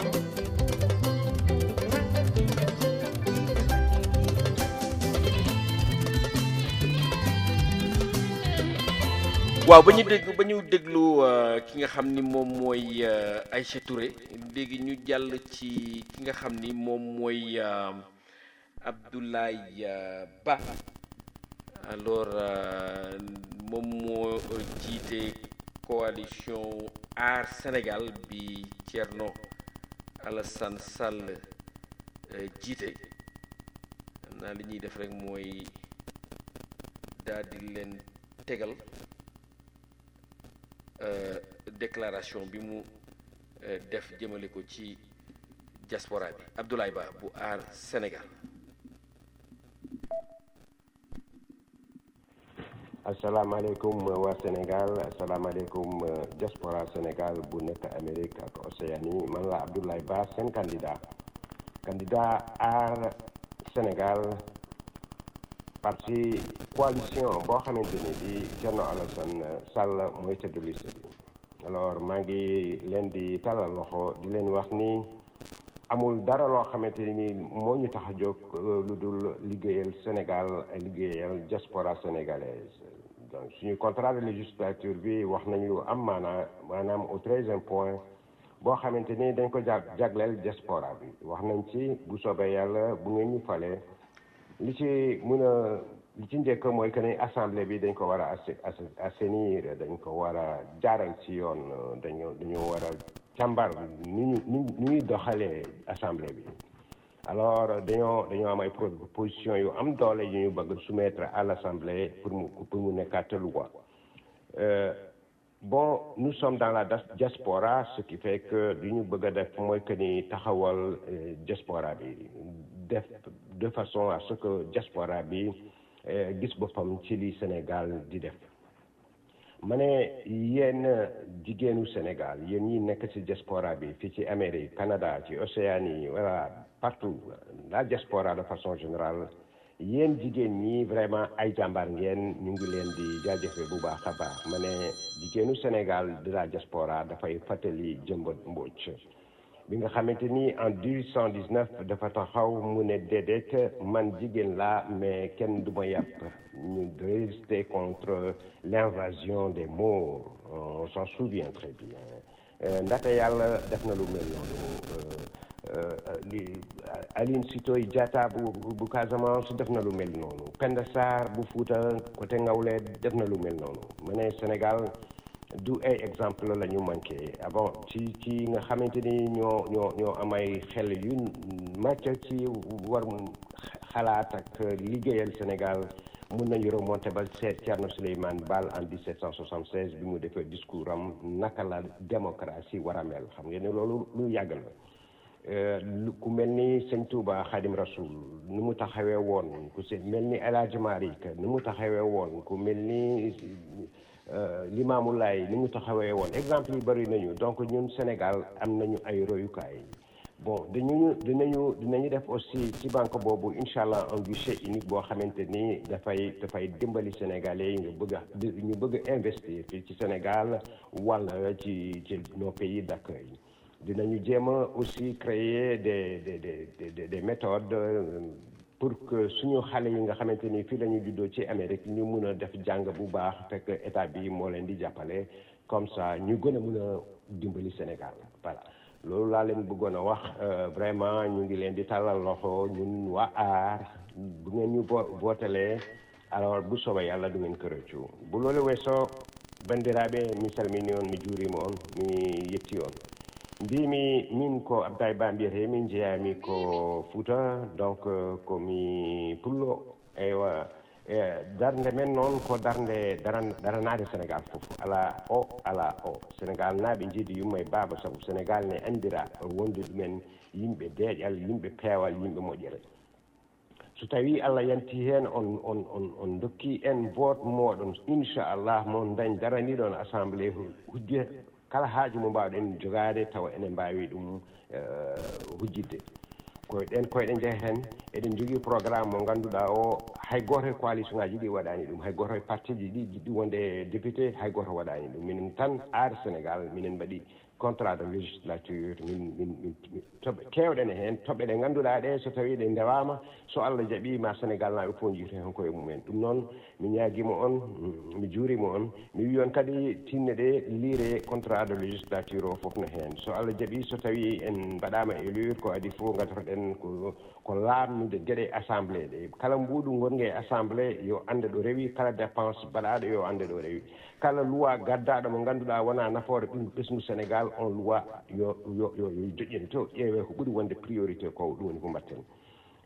B: waaw ba ñu dégg ba ñu déglu euh, ki nga xam ni moom mooy euh, Aïcha Touré léegi ñu jàll ci ki nga xam ni moom mooy euh, Abdoulaye euh, Ba alors euh, moom moo jiite coalition Aar Sénégal bi Thierno Alassane Sall euh, jiite naa li ñuy def rek mooy daal di leen tegal déclaration bi mu def jëmale ko ci diaspora bi Abdoulaye Ba bu aar Sénégal
E: asalaamaaleykum waa Sénégal asalaamaaleykum diaspora Sénégal bu nekk Amérique ak Océanie man la Abdoulaye Ba seen candidat candidat aar Sénégal parti coalition boo xamante ni bi Thierno Alassane Sall mooy tëdd liste bi alors maa ngi leen di talal loxo di leen wax ni amul dara loo xamante ni moo ñu tax a jóg lu dul liggéeyal Sénégal liggéeyal diaspora sénégalaise donc suñu contrat de législature bi wax nañu lu am maanaa maanaam au treizième point boo xamante ni dañ ko jag jagleel diaspora bi wax nañ ci bu soobee yàlla bu ngeen ñu falee li ci mën a li ci njëkk mooy que ni assemblée bi dañ ko war a assainir dañ ko war a jaaral ci yoon dañu dañu war a càmbar ni ñu ni ñuy doxalee assemblée bi alors dañoo dañoo am ay proposition yu am doole yu ñu bëgg soumettre à l'assemblée pour mu pour mu nekkaat loi bon nous sommes dans la diaspora ce qui fait que li ñu bëgg a def mooy que ni taxawal diaspora bi def de façon à ce que diaspora bi gis boppam ci li Sénégal di def ma ne yéen jigéenu Sénégal yéen ñi nekk ci diaspora bi fii ci Amérique Canada ci Océanie voilà partout la diaspora de façon générale yéen jigéen ñi vraiment ay jàmbaar ngeen ñu ngi leen di jaajëfe bu baax a baax ma ne jigéenu Sénégal de la diaspora dafay fàttali jëmbat mbóoj bi nga xamante ni en 1819 dafa taxaw mu ne déedéet man jigéen laa mais kenn du ma yàpp ñu résister contre l'invasion des Maures on s'en souvient très bien ndaxte yàlla def na lu mel noonu li Aline Sitoé Diatta bu bu Casamance def na lu mel noonu Penda Sarr bu Fouta côté Ngawle def na lu mel noonu ma ne Sénégal du ay exemple la ñu manqué avant ci ci nga xamante ni ñoo ñoo ñoo am ay xel yu màcc ci war xalaat ak liggéeyal Sénégal mun nañu remonté ba seet Thierno Souleymane Baal en 1776 bi mu defee discours am naka la démocratie war a mel xam ngeen ne loolu lu yàgg la ku mel ni sëñ Touba Khadim Rasoul ni mu taxawee woon ku si mel ni El Hadj Malick ni mu taxawee woon ku mel ni Limaamu Laay ni mu taxawee woon exemple yi bëri nañu donc ñun Sénégal am nañu ay royukaay bon dañu dinañu dinañu def aussi ci banque boobu incha allah un guichet unique boo xamante ni dafay dafay dimbali sénégalais yi ñu bëgg a ñu bëgg a investir fii ci Sénégal wala ci ci nos pays d'accueil dinañu jéem a aussi créer des des des des méthodes pour que suñu xale yi nga xamante ni fii la ñu juddoo ci Amérique ñu mun a def jàng bu baax fekk état bi moo leen di jàppale comme ça ñu gën a mun a dimbali Sénégal voilà loolu laa leen bëggoon a wax vraiment ñu ngi leen di tàllal loxo ñun waa aar bu ngeen ñu votelee alors bu soobee yàlla du ngeen ko rëccu bu loolu weesoo bandiraɓe mi salmini on mi juurima on mi yetti on mbimi min ko abdaye ba mbiyete min jeeyami ko fouta donc komi pullo eywa darde men noon ko darde daranade sénégal foof ala o ala o sénégal naaɓe jiidi yumma e baaba saabu sénégal ne andira wonde ɗumen yimɓe deeƴal yimɓe peewal yimɓe moƴƴere so tawi allah yanti heen on on on on dokki en vote moɗon inchallah mon dañ daraniɗon assemblée hujje kala haaju mo mbawɗen jogade tawa enen mbawi ɗum hujjidde koyɗen koyɗen jeehen eɗen jogui programme mo ganduɗa o hay goto e coalition ngaji ɗi waɗani ɗum hay goto e parti ji ɗi jiɗɗi wonde député hay goto waɗani ɗum minen tan aar sénégal minen mbaɗi contrat de législature min min min toɓe kewɗen heen toɓɓe ɗe ngannduɗaa ɗe so tawii ɗe ndewama so allah jaɓima sénégal naaɓe fof jiite heen koye mumen ɗum noon mi ñaaguima on mi juurima on mi wi on kadi tinne ɗe liire contrat de législature o fof no heen so allah jaɓi so tawi en mbaɗama élure ko adi fof gadoroɗen ko ko laamnude geɗe assemblée ɗe kala mbuuɗu gonga e assemblée yo ande ɗo rewi kala dépense mbaɗaɗo yo ande ɗo rewi kala loi gaddaɗo mo ngannduɗaa wona nafoore ɓesngu ɓesngu sénégal on loi yo yo yo yo joƴƴine to ƴeewe ko ɓuri wonde priorité ko ɗum woni ko mbatten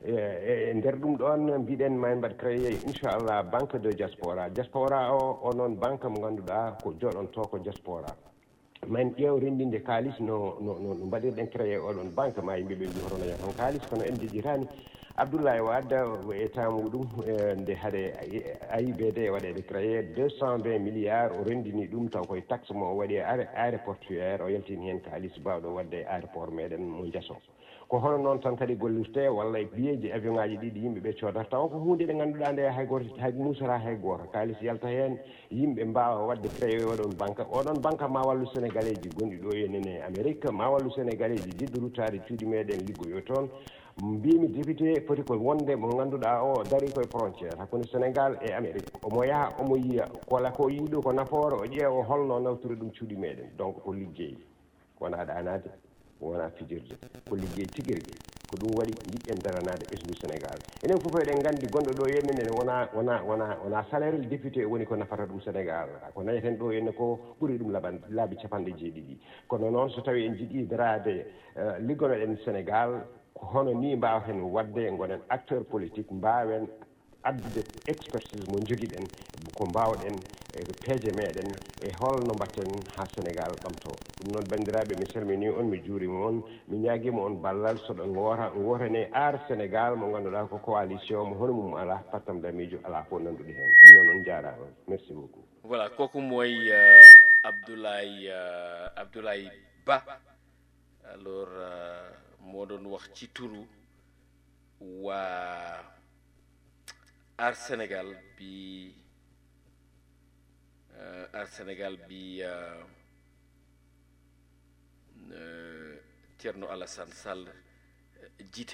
E: e nder ɗum ɗon mbiɗen ma en mbaɗ créé inchallah banque de diaspora diaspora o o noon banque mo ngannduɗaa ko jooɗonto ko diaspora ma en ƴeew renndinde kaalis no no no mbaɗirɗen créé oɗon banque ma yimɓe ɓe mbi hoto naña tan kaalis kono en jejjitani abdoulaye wade e temps muɗum nde haade aibd waɗede créé deux cent vingt milliards o renndini ɗum taw koye taxe mo o waɗi aéroportuaire o yaltini heen kaalis mbawɗo wadde e aéroport meɗen mo jaso ko hono noon tan kadi gollirte walla e biyeji avion ngaji ɗiɗi yimɓe ɓe coodata taw ko hunde ɗe ngannduɗaa nde hay goto hay musata hay gooto kaalis yalta heen yimɓe mbawa wadde créé oɗon banque oɗon banque ma wallu sénégalais ji gonɗi ɗo henene amérique ma wallu sénégalais ji jiɗɗo ruttade cuuɗi meɗen liggoyo toon mbimi député foti ko wonde mo ngannduɗaa o dari koye frontiére hakkunde sénégal e amérique omo yaha omo yiya kola ko yiiɗo ko nafoore o ƴeewa holno nawtiri ɗum cuuɗi meɗen donc ko liggey wona ɗanade wona fijirde ko liggey tigi rigui ko ɗum waɗi jiɗɗen daranade ɓesdu sénégal enen fof eɗen nganndi gonɗo ɗo henne ne wona wona wona wona salaire le député woni ko nafata ɗum sénégal ko dañeten ɗo henne ko ɓuri ɗum laɓan laabi capanɗe jeeɗiɗi kono noon so tawi en jiiɗi darade liggonoɗen sénégal ko hono ni mbawaten wadde gonen acteur politique mbawen addude expertise mo joguiɗen ko mbawɗen e peeje meɗen e holno mbatten ha sénégal ɓamto ɗum noon bandiraɓe mi salmini on mi juurima on mi ñaguima on ballal soɗo goota gotane aar sénégal mo ganduɗa ko coalition mo hono mum ala pattam damijo ala fo nanduɗi hen ɗum noon on jarama merci beaucoup
B: voilà kooku mooy abdoulaye abdoulaye ba alors moo doon wax ci turu waa Aar Sénégal bi Aar Sénégal bi Thierno Alassane Sall jiite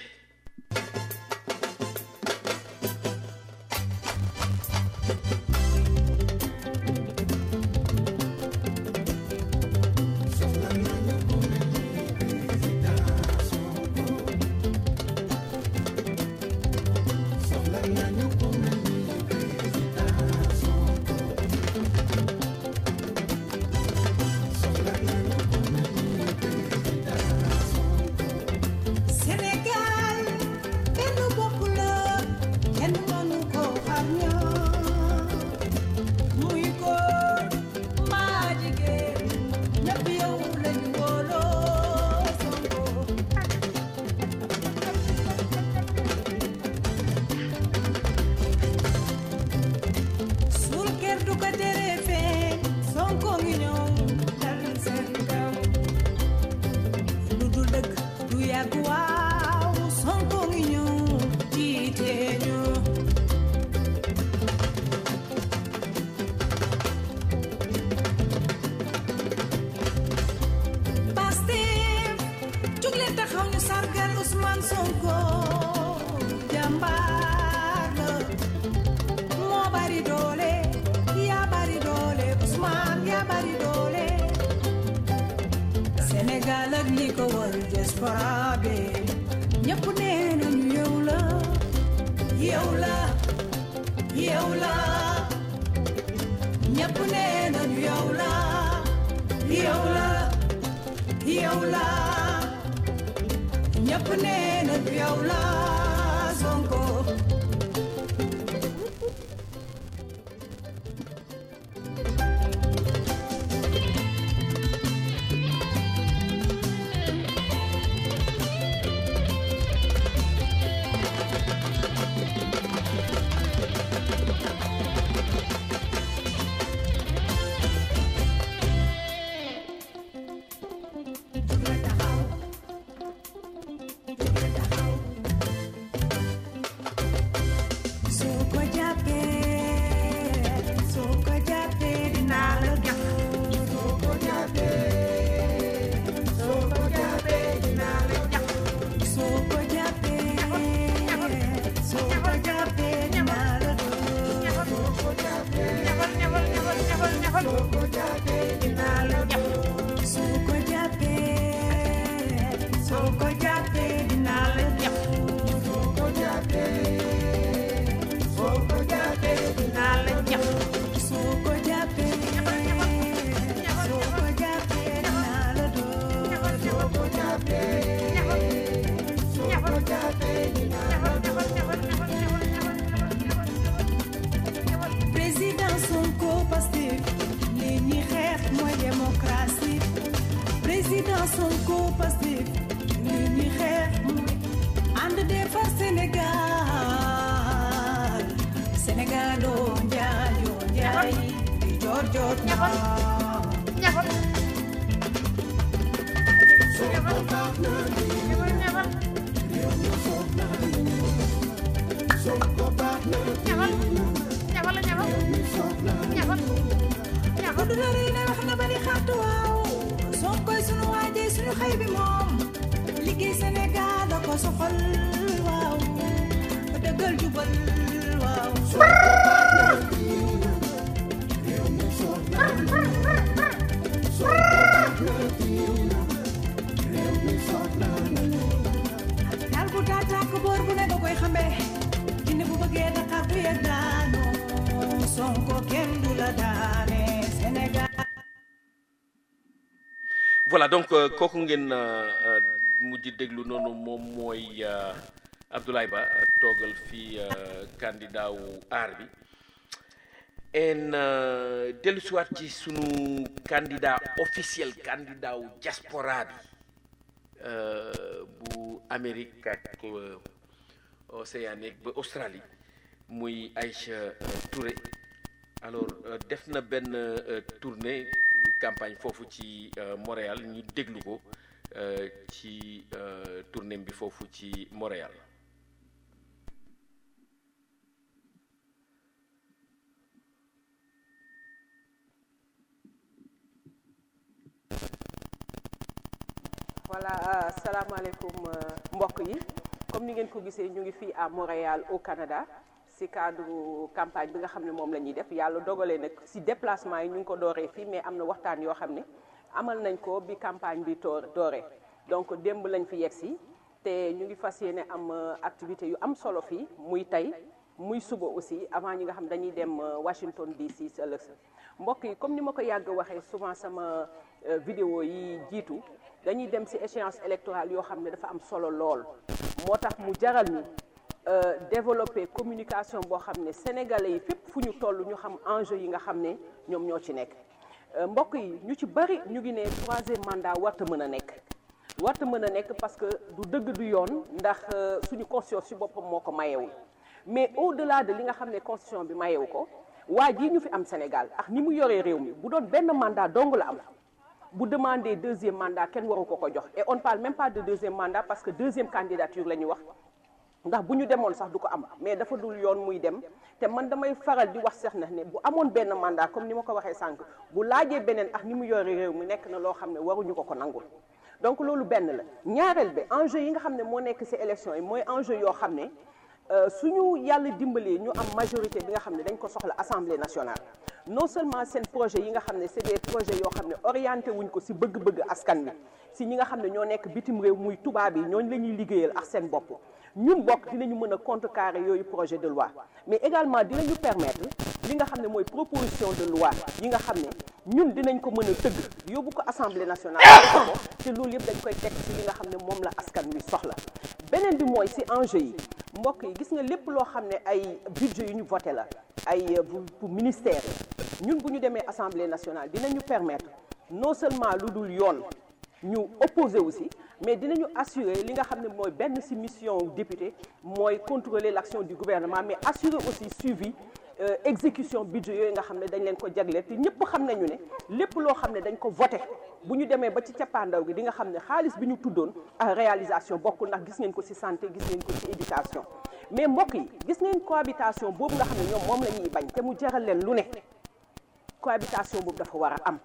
C: Sénégal benn bopp la kenn mënu ko xar ñaar muy góor maa jigéen ñëpp yow lañu wóoloo Sonko suul kër du ko tere feeñ Sonko ngi ñëw dal seen kaw lu dul dëgg du yàgg waaw Sonko ngi ñëw jiite ñu Pastef jóg leen taxaw ñu sargal Ousmane Sonko jàmbaar la moo bari doole yaa bari doole Ousmane yaa bari doole Sénégal ak li ko wër diaspora bi ñëpp nee nañu yow la yow la yow la ñëpp nee nañu yow la yow la yow la ñëpp nee nañu yow la Sonko jot na gudd na rëy na wax na bari xaatu waaw Sonkoy sunu waaje sunu xëy bi moom liggéey Sénégal da ko soxal waaw dëggal jubal waaw daal bu daa tàkk boor bu ne da koy xambe jinne bu bëggee Dakar bu yegg daanoo Sonko kenn du la daane Sénégal
B: voilà donc euh, kooku ngeen euh, euh, mujj déglu noonu moom mooy euh, Abdoulaye Ba euh, toogal fii euh, candidat wu aar bi en euh, dellu siwaat ci sunu candidat officiel candidat wu diaspora bi euh, bu Amérique ak euh, Océanique ba Australie muy Aïcha euh, Touré alors euh, def na benn euh, tournée campagne foofu ci euh, Montréal ñu déglu ko euh, ci euh, tournée bi foofu ci Montréal
D: voilà euh, salaamaaleykum euh, mbokk yi comme ni ngeen ko gisee ñu ngi fii à Montréal au Canada si cadre campagne bi nga xam ne moom la ñuy def yàlla dogalee nag si déplacement yi ñu ngi ko dooree fii mais am na waxtaan yoo xam ne amal nañ ko bi campagne bi toor dooree donc démb lañ fi yegg si te ñu ngi fas yéene am euh, activité yu am solo fii muy tey muy suba aussi avant ñi nga xam dañuy dem euh, Washington DC si ëllëg sa mbokk yi comme ni ma ko yàgg waxee souvent sama euh, vidéo yi jiitu dañuy dem ci échéance électorale yoo xam ne dafa am solo lool moo tax mu jaral ñu euh, développer communication boo xam ne sénégalais yi fépp fu ñu toll ñu xam enjeu yi nga xam ne ñoom ñoo ci nekk Euh, mbokk yi ñu ci bari ñu ngi ne troisième mandat warta mën a nekk warta mën a nekk parce que du dëgg du yoon ndax euh, suñu constitution ci boppam moo ko mayewul mais au delà de li nga xam ne constitution bi mayewu ko waa jii ñu fi am Sénégal ak ni mu yoree réew mi bu doon benn mandat dong la am bu demander deuxième mandat kenn waru ko ko jox et on ne parle même pas de deuxième mandat parce que deuxième candidature la ñu wax ndax bu ñu demoon sax du ko am mais dafa dul yoon muy dem te man damay faral di wax sax na ne bu amoon benn mandat comme ni ma ko waxee sànq bu laajee beneen ak ni mu yore réew mi nekk na loo xam ne waruñu ko ko nangul donc loolu benn la ñaareel bi enjeu yi nga xam ne moo nekk ci élection yi mooy enjeu yoo xam ne euh, suñu yàlla dimbalee ñu am majorité bi nga xam ne dañ ko soxla assemblée nationale non seulement seen projet yi nga xam ne c'est des projets yoo xam ne orienté wuñ ko ci bëgg-bëgg askan wi ci ñi nga xam ne ñoo nekk bitim réew muy tubaab yi ñooñu la ñuy liggéeyal ak seen bopp ñun bokk dinañu mën a contrecarrer yooyu projet de loi mais également dinañu permettre li nga xam ne mooy proposition de loi yi nga xam ne ñun dinañ ko mën a tëgg yóbbu ko assemblée nationale ko te loolu yëpp dañ koy teg ci li nga xam ne moom la askan wi soxla beneen bi mooy ci enjeu yi mbokk yi gis nga lépp loo xam ne ay budget yu ñu voté la ay pour pour ministère yi ñun bu ñu demee assemblée nationale dinañu permettre non seulement lu dul yoon ñu opposé aussi mais dinañu assurer li nga xam ne mooy benn ci mission député mooy contrôler l'action du gouvernement mais assurer aussi suivi euh, exécution budget yooyu nga xam ne dañ leen ko jagleel te ñëpp xam nañu ne lépp loo xam ne dañ ko voté bu ñu demee ba ci cappaandaw gi di nga xam ne xaalis bi ñu tuddoon ak réalisation bokkul ndax gis ngeen ko ci santé gis ngeen ko ci éducation mais mbokk yi gis ngeen cohabitation boobu nga xam ne ñoom moom la ñuy bañ te mu jaral leen lu ne cohabitation boobu dafa war a am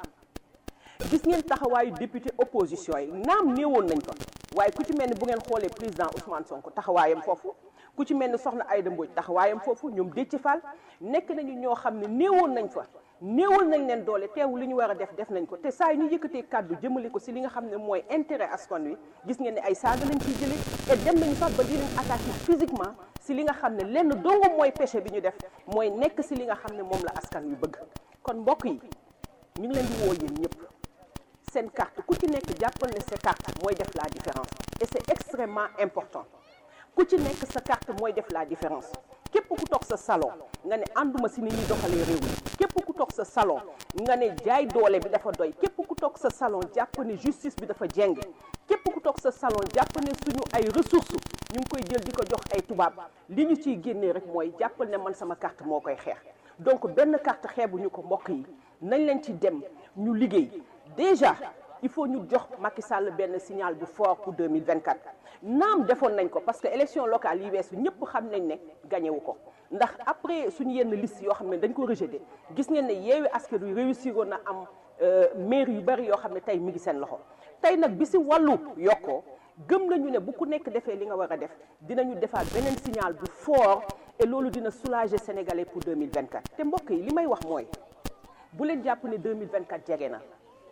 D: gis ngeen taxawaayu député opposition yi naam néewoon nañ fa waaye ku ci mel ni bu ngeen xoolee président Ousmane Sonko taxawaayam foofu ku ci mel ni soxna Aïda Mbodj taxawaayam foofu ñoom Déthié Fall nekk nañu ñoo xam ne néewoon nañ fa néewal nañ leen doole teewu li ñu war a def def nañ ko te saa yi ñu yëkkatee kàddu jëmale ko si li nga xam ne mooy intérêt askan wi gis ngeen ne ay saaga lañ ciy jëlee et dem nañu sax ba di leen attaquer physiquement si li nga xam ne lenn dongo mooy péché bi ñu def mooy nekk si li nga xam ne moom la askan wi bëgg kon mbokk yi ñu ngi leen di woo yéen ñëpp seen carte ku ci nekk jàppal ne sa carte mooy def la différence et c'est extrêmement important ku ci nekk sa carte mooy def la différence képp ku toog sa salon nga ne ànduma si ni ñuy doxalee réew mi képp ku toog sa salon nga ne jaay doole bi dafa doy képp ku toog sa salon jàpp ne justice bi dafa jeng képp ku toog sa salon jàpp ne suñu ay ressources ñu ngi koy jël di ko jox ay tubaab li ñu ciy génnee rek mooy jàppal ne man sama carte moo koy xeex donc benn carte xeebuñu ko mbokk yi nañ leen ci dem ñu liggéey déjà il faut ñu jox Macky Sall benn signal bu fort pour 2024 naam defoon nañ ko parce que élection locale yi weesu ñëpp xam nañ ne gagné wu ko ndax après suñu yenn liste yoo xam ne dañ ko rejeté gis ngeen ne yeewi askan wi réussir woon na am maire yu bari yoo xam ne tey mi ngi seen loxo tey nag bi si wàllu yokkoo gëm nañu ne bu ku nekk defee li nga war a def dinañu defaat beneen signal bu fort et loolu dina soulager sénégalais pour 2024 te mbokk yi li may wax mooy bu leen jàpp ne 2024 jege na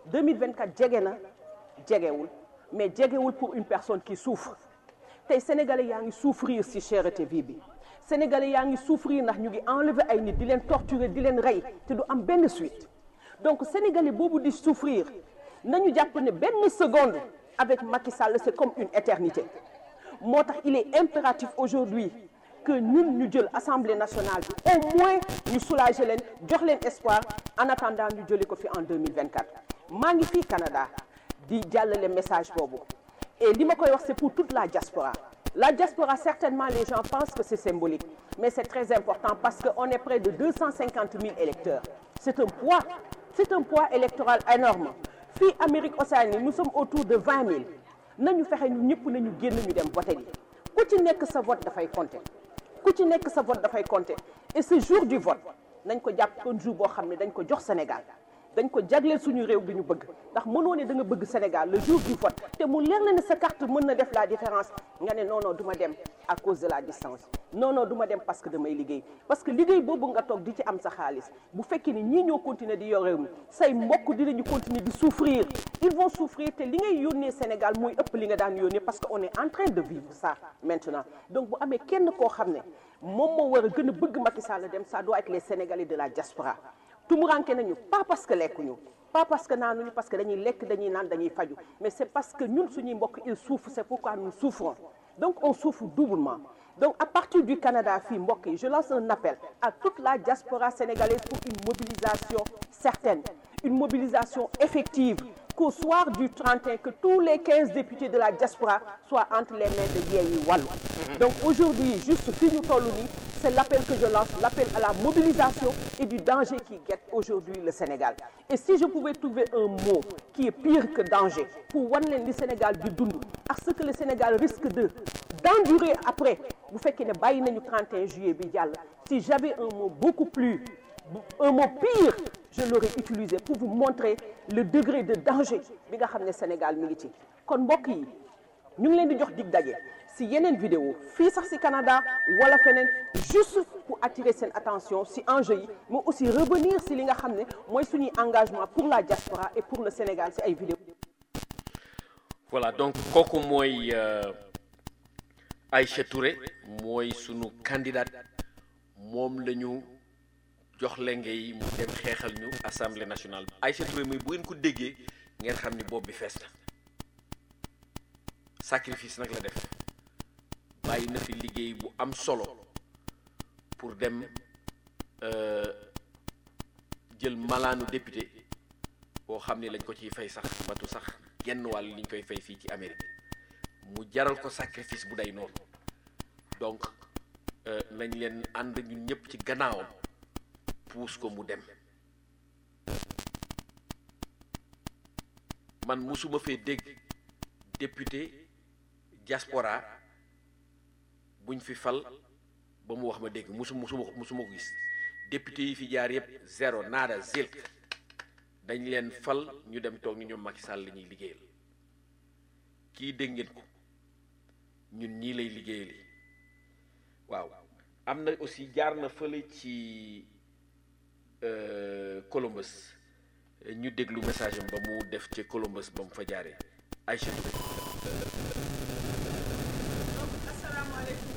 D: 2024 jege na jegewul mais jegewul pour une personne qui souffre tey sénégalais yaa ngi souffrir si cherté vie bi sénégalais yaa ngi souffrir ndax ñu ngi enlever ay nit di leen torturer di leen rey te du am benn suite donc sénégalais boobu di souffrir nañu jàpp ne benn seconde avec Macky Sall c'est comme une éternité moo tax il est impératif aujourd'hui que ñun ñu jël assemblée nationale bi au moins ñu soulager leen jox leen espoir en attendant ñu jëli ko fi en 2024 maa ngi fii Canada di jàllale message boobu et li ma koy wax c'est pour toute la diaspora la diaspora certainement les gens pensent que c'est symbolique mais c'est très important parce que on est près de 250 000 électeurs c'est un poids c'est un poids électoral énorme fii Amérique Océanie nous sommes autour de 20 000 nañu fexe ñu ñëpp nañu génn ñu dem voter ji ku ci nekk sa vote dafay compter ku ci nekk sa vote dafay compter et ce jour du vote nañ ko jàpp kon jour boo xam ne dañ ko jox Sénégal dañ ko jagleel suñu réew bi ñu bëgg ndax mënoo ne da nga bëgg Sénégal le jour du vote te mu leer la ne sa carte mën na def la différence nga ne non non du ma dem à cause de la distance non non du ma dem parce que damay liggéey parce que liggéey boobu nga toog di ci am sa xaalis bu fekkee ni ñii ñoo continuer di yor réew mi say mbokk dinañu continuer di souffrir ils vont souffrir te li ngay yónnee Sénégal mooy ëpp li nga daan yónnee parce que on est en train de vivre ça maintenant donc bu amee kenn koo xam ne moom moo war a gën a bëgg Macky Sall dem ça doit être les Sénégalais de la diaspora tumuranke nañu pas parce que lekkuñu pas parce que naanuñu parce que dañuy lekk dañuy naan dañuy faju mais c'est parce que ñun suñuy mbokk ils souffrent c'est pourquoi nous souffrons donc on souffre doublement donc à partir du Canada fii mbokk yi je lance un appel à toute la diaspora sénégalaise pour une mobilisation certaine une mobilisation effective qu'au soir du 31 que tous les 15 députés de la diaspora soient entre les mains de Yewwi Wallu donc aujourd'hui juste fi ñu toll nii c'est l'appel que je lance l'appel à la mobilisation et du danger qui guette aujourd'hui le Sénégal et si je pouvais trouver un mot qui est pire que danger pour wan leen li Sénégal di dund ak ce que le Sénégal risque de d'endurer après bu fekkee ne bàyyi nañu 31 juillet bi jàll si j'avais un mot beaucoup plus un mot pire je l'aurais utilisé pour vous montrer le degré de danger bi nga xam ne Sénégal mi ngi ci kon mbokk yi ñu ngi leen di jox dig daje si yeneen vidéo fii sax si Canada wala feneen juste pour attirer seen attention si enjeu yi mais aussi revenir si li nga xam ne mooy suñuy engagement pour la diaspora et pour le Sénégal si ay vidéo
B: voilà donc kooku mooy Aïcha Touré mooy sunu candidate moom la ñu jox lenge yi mu dem xeexal ñu assemblée nationale Aïcha Touré muy bu ngeen ko déggee ngeen xam ni bopp bi fees na sacrifice nag la def bàyyi na fi liggéey bu am solo pour dem jël malaanu député boo xam ni lañ ko ciy fay sax matu sax genn wàll liñ koy fay fii ci Amérique mu jaral ko sacrifice bu day noonu donc nañ leen ànd ñun ñëpp ci gannaawam puus ko mu dem man musuma fee dégg député diaspora buñ fi fal ba mu wax ma dégg musu musuma musuma ko gis député yi fi jaar yëpp zéro nada zilk dañ leen fal ñu dem toog ni ñoom Macky Sall la ñuy liggéeyal kii dégg ngeen ko ñun ñii lay liggéeyal waaw am na aussi jaar na fële ci Columbus ñu déglu message am ba mu def ci Columbus ba mu fa jaaree Aïcha Touré
D: asalaamaaleykum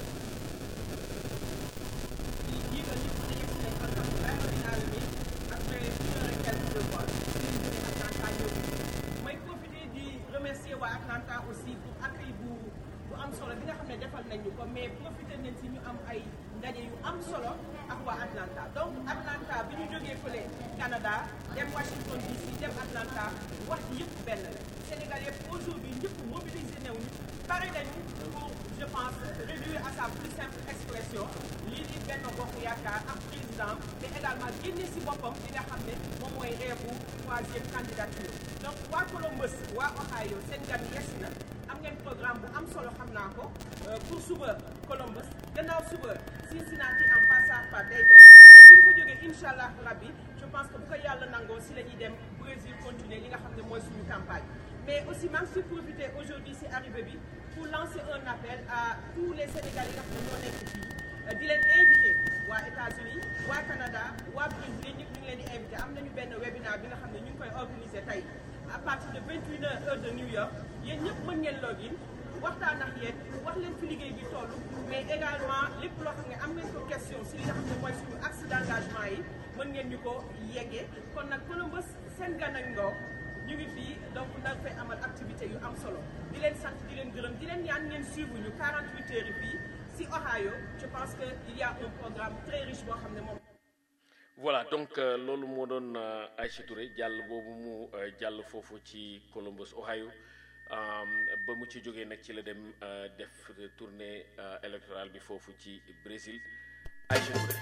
D: di jiital ñëpp dañu fi nekk alhamdulilah rabbil alamin après une heure et quelques de vol si Atlanta ñëw may profiter di remercier waa Atlanta aussi pour accueil bu bu am solo bi nga xam ne defal nañ ñu ko mais profiter nañ si ñu am ay ndaje yu am solo ak waa Atlanta donc Atlanta bi ñu jógee fële Canada dem Washington DC dem Atlanta wax ci yëpp benn la Sénégal yëpp aujourd'hui ñëpp mobilisé nañu pare nañu pour je pense réduire à sa plus simple expression lii di Benno Bokk Yaakaar ak président mais également génne si boppam li nga xam ne moom mooy rêve troisième candidature donc waa Columbus waa Ohio seen gan yegsi na am ngeen programme bu am solo xam naa ko pour suba Columbus gannaaw suba Cincinnati en passant par Dayton te bu ñu fa jógee incha allah rabbi je pense que bu ko yàlla nangoo si la ñuy dem Brésil continuer li nga xam ne mooy suñu campagne mais aussi maa ngi si profiter aujourd'hui si arrivée bi pour lancer un appel à tous les Sénégalais yi nga xam ne ñoo nekk fii di leen invité waa États-Unis waa Canada waa Brésil ñëpp ñu ngi leen di invité am nañu benn webinaire bi nga xam ne ñu ngi koy organiser tey à partir de 21 heures heure de New York yéen ñëpp mën ngeen login waxtaan ak yéen wax leen fi liggéey bi toll mais également lépp loo xam ne am ngeen ko question si li nga xam ne mooy suñu axe d'engagement yi mën ngeen ñu ko yeggee kon nag Columbus seen gan ak ngoo ñu ngi fii donc nag fay amal activité yu am solo di leen sant di leen gërëm di leen ñaan ngeen suivre ñu 48 heures yi fii si Ohio je pense que il y a un programme très riche boo xam ne moom.
B: voilà donc loolu moo doon Aïcha Touré jàll boobu mu jàll foofu ci Columbus Ohio ba mu ci jógee nag ci la dem def tournée électorale bi foofu ci Brésil Aïcha Touré.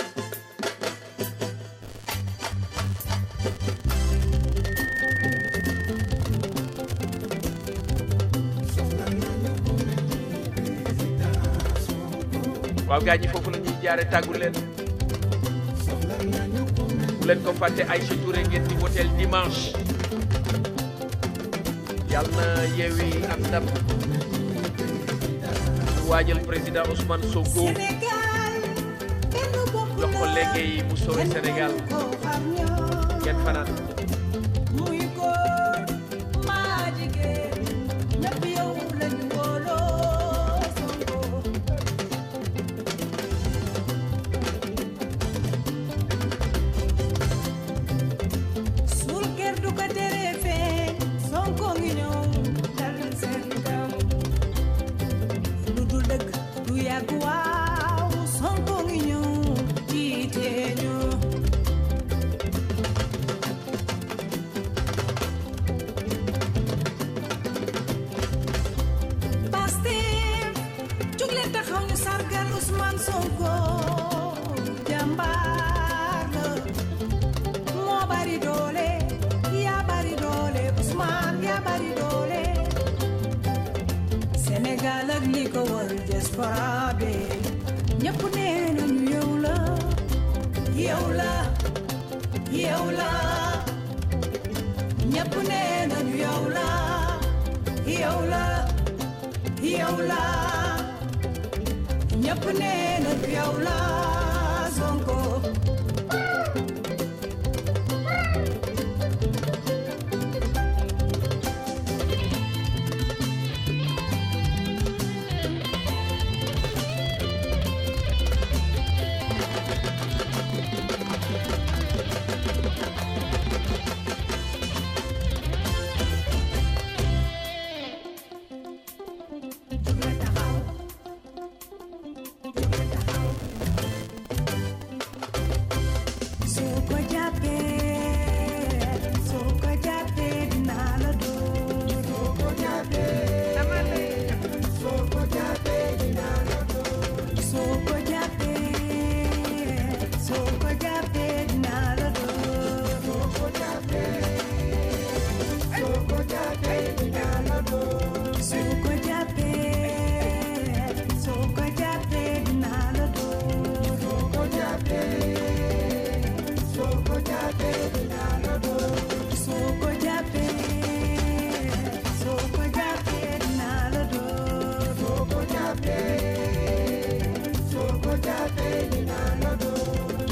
B: waaw gars ñi foofu la ñuy jaare tàggu leen bu leen ko fàtte Aïcha Touré ngeen di woteel dimanche yàlla na yeewi am ndam ñu waajal président Ousmane Sonko jox ko léegi mu sowe Sénégal ngeen fanaan
C: muy góor maa jigéen ñëpp yow lañu wóoloo Sonko suul kër du ko tere feeñ Sonko ngi ñëw dal seen kaw lu dul dëgg du yàgg waaw Sonko ngi ñëw jiite ñu Pastef jóg leen taxaw ñu sargal Ousmane Sonko jàmbaar la moo bari doole yaa bari doole Ousmane yaa bari doole Sénégal ak li ko wër diaspora bi ñëpp nee nañu yow la yow la yow la ñëpp nee nañu yow la yow la yow la ñëpp nee nañu yow la Sonko soo ko jàppee soo ko jàppee dinaa la dóor soo ko jàppee soo ko jàppee dinaa la dóor soo ko jàppee soo ko jàppee dinaa la dóor soo ko jàppee soo ko jàppee dinaa la dóor soo ko jàppee soo ko jàppee dinaa la dóor soo ko jàppee soo ko jàppee dinaa la dóor soo ko jàppee soo ko jàppee dinaa la dóor soo ko jàppee soo ko jàppee dinaa la dóor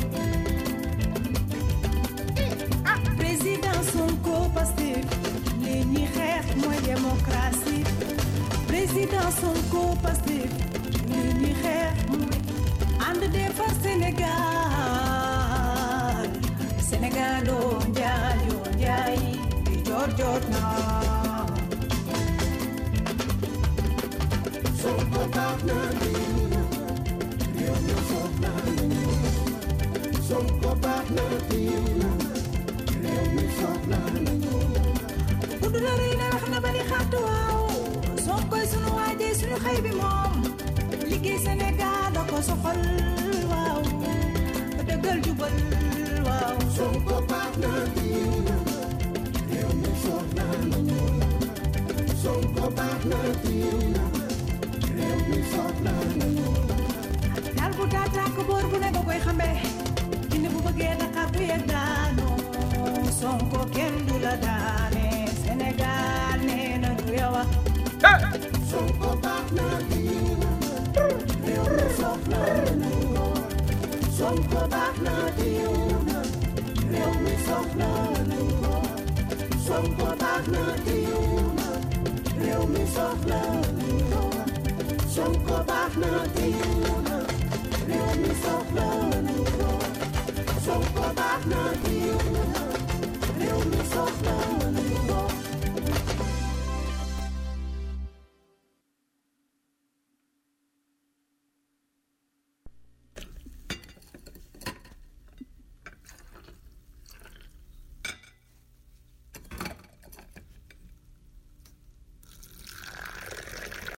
C: ah président Sonko Pastef li ñuy xeex mooy démocratie président Sonko Pastef li ñuy xeex mooy ànd defar Sénégal Sénégal oo njaay oo njaay di jot jot na Sonko baax na réew mi soof na Sonko baax na réew mi soof na gudd na rëy na wax na bari xaatu waaw Sonkoy sunu waajee sunu xëy bi moom liggéey Sénégal da ko soxal waaw dëggal jubal waaw Sonko baax na diw na réew mi soxla nañu Sonko baax na diw na réew mi soxla nañu daal bu taataa ko boor bu ne ba koy xamee jinne bu bëggee Dakar bu yegg daanoo Sonko kenn du la daane Sénégal nee na du yow a Sonko baax na diw na réew mi soxla nañu Sonko baax na diw na réew mi soxla nañu Sonko baax na diw na réew mi soxla nañu Sonko baax na diw na réew mi soxla nañu Sonko baax na diw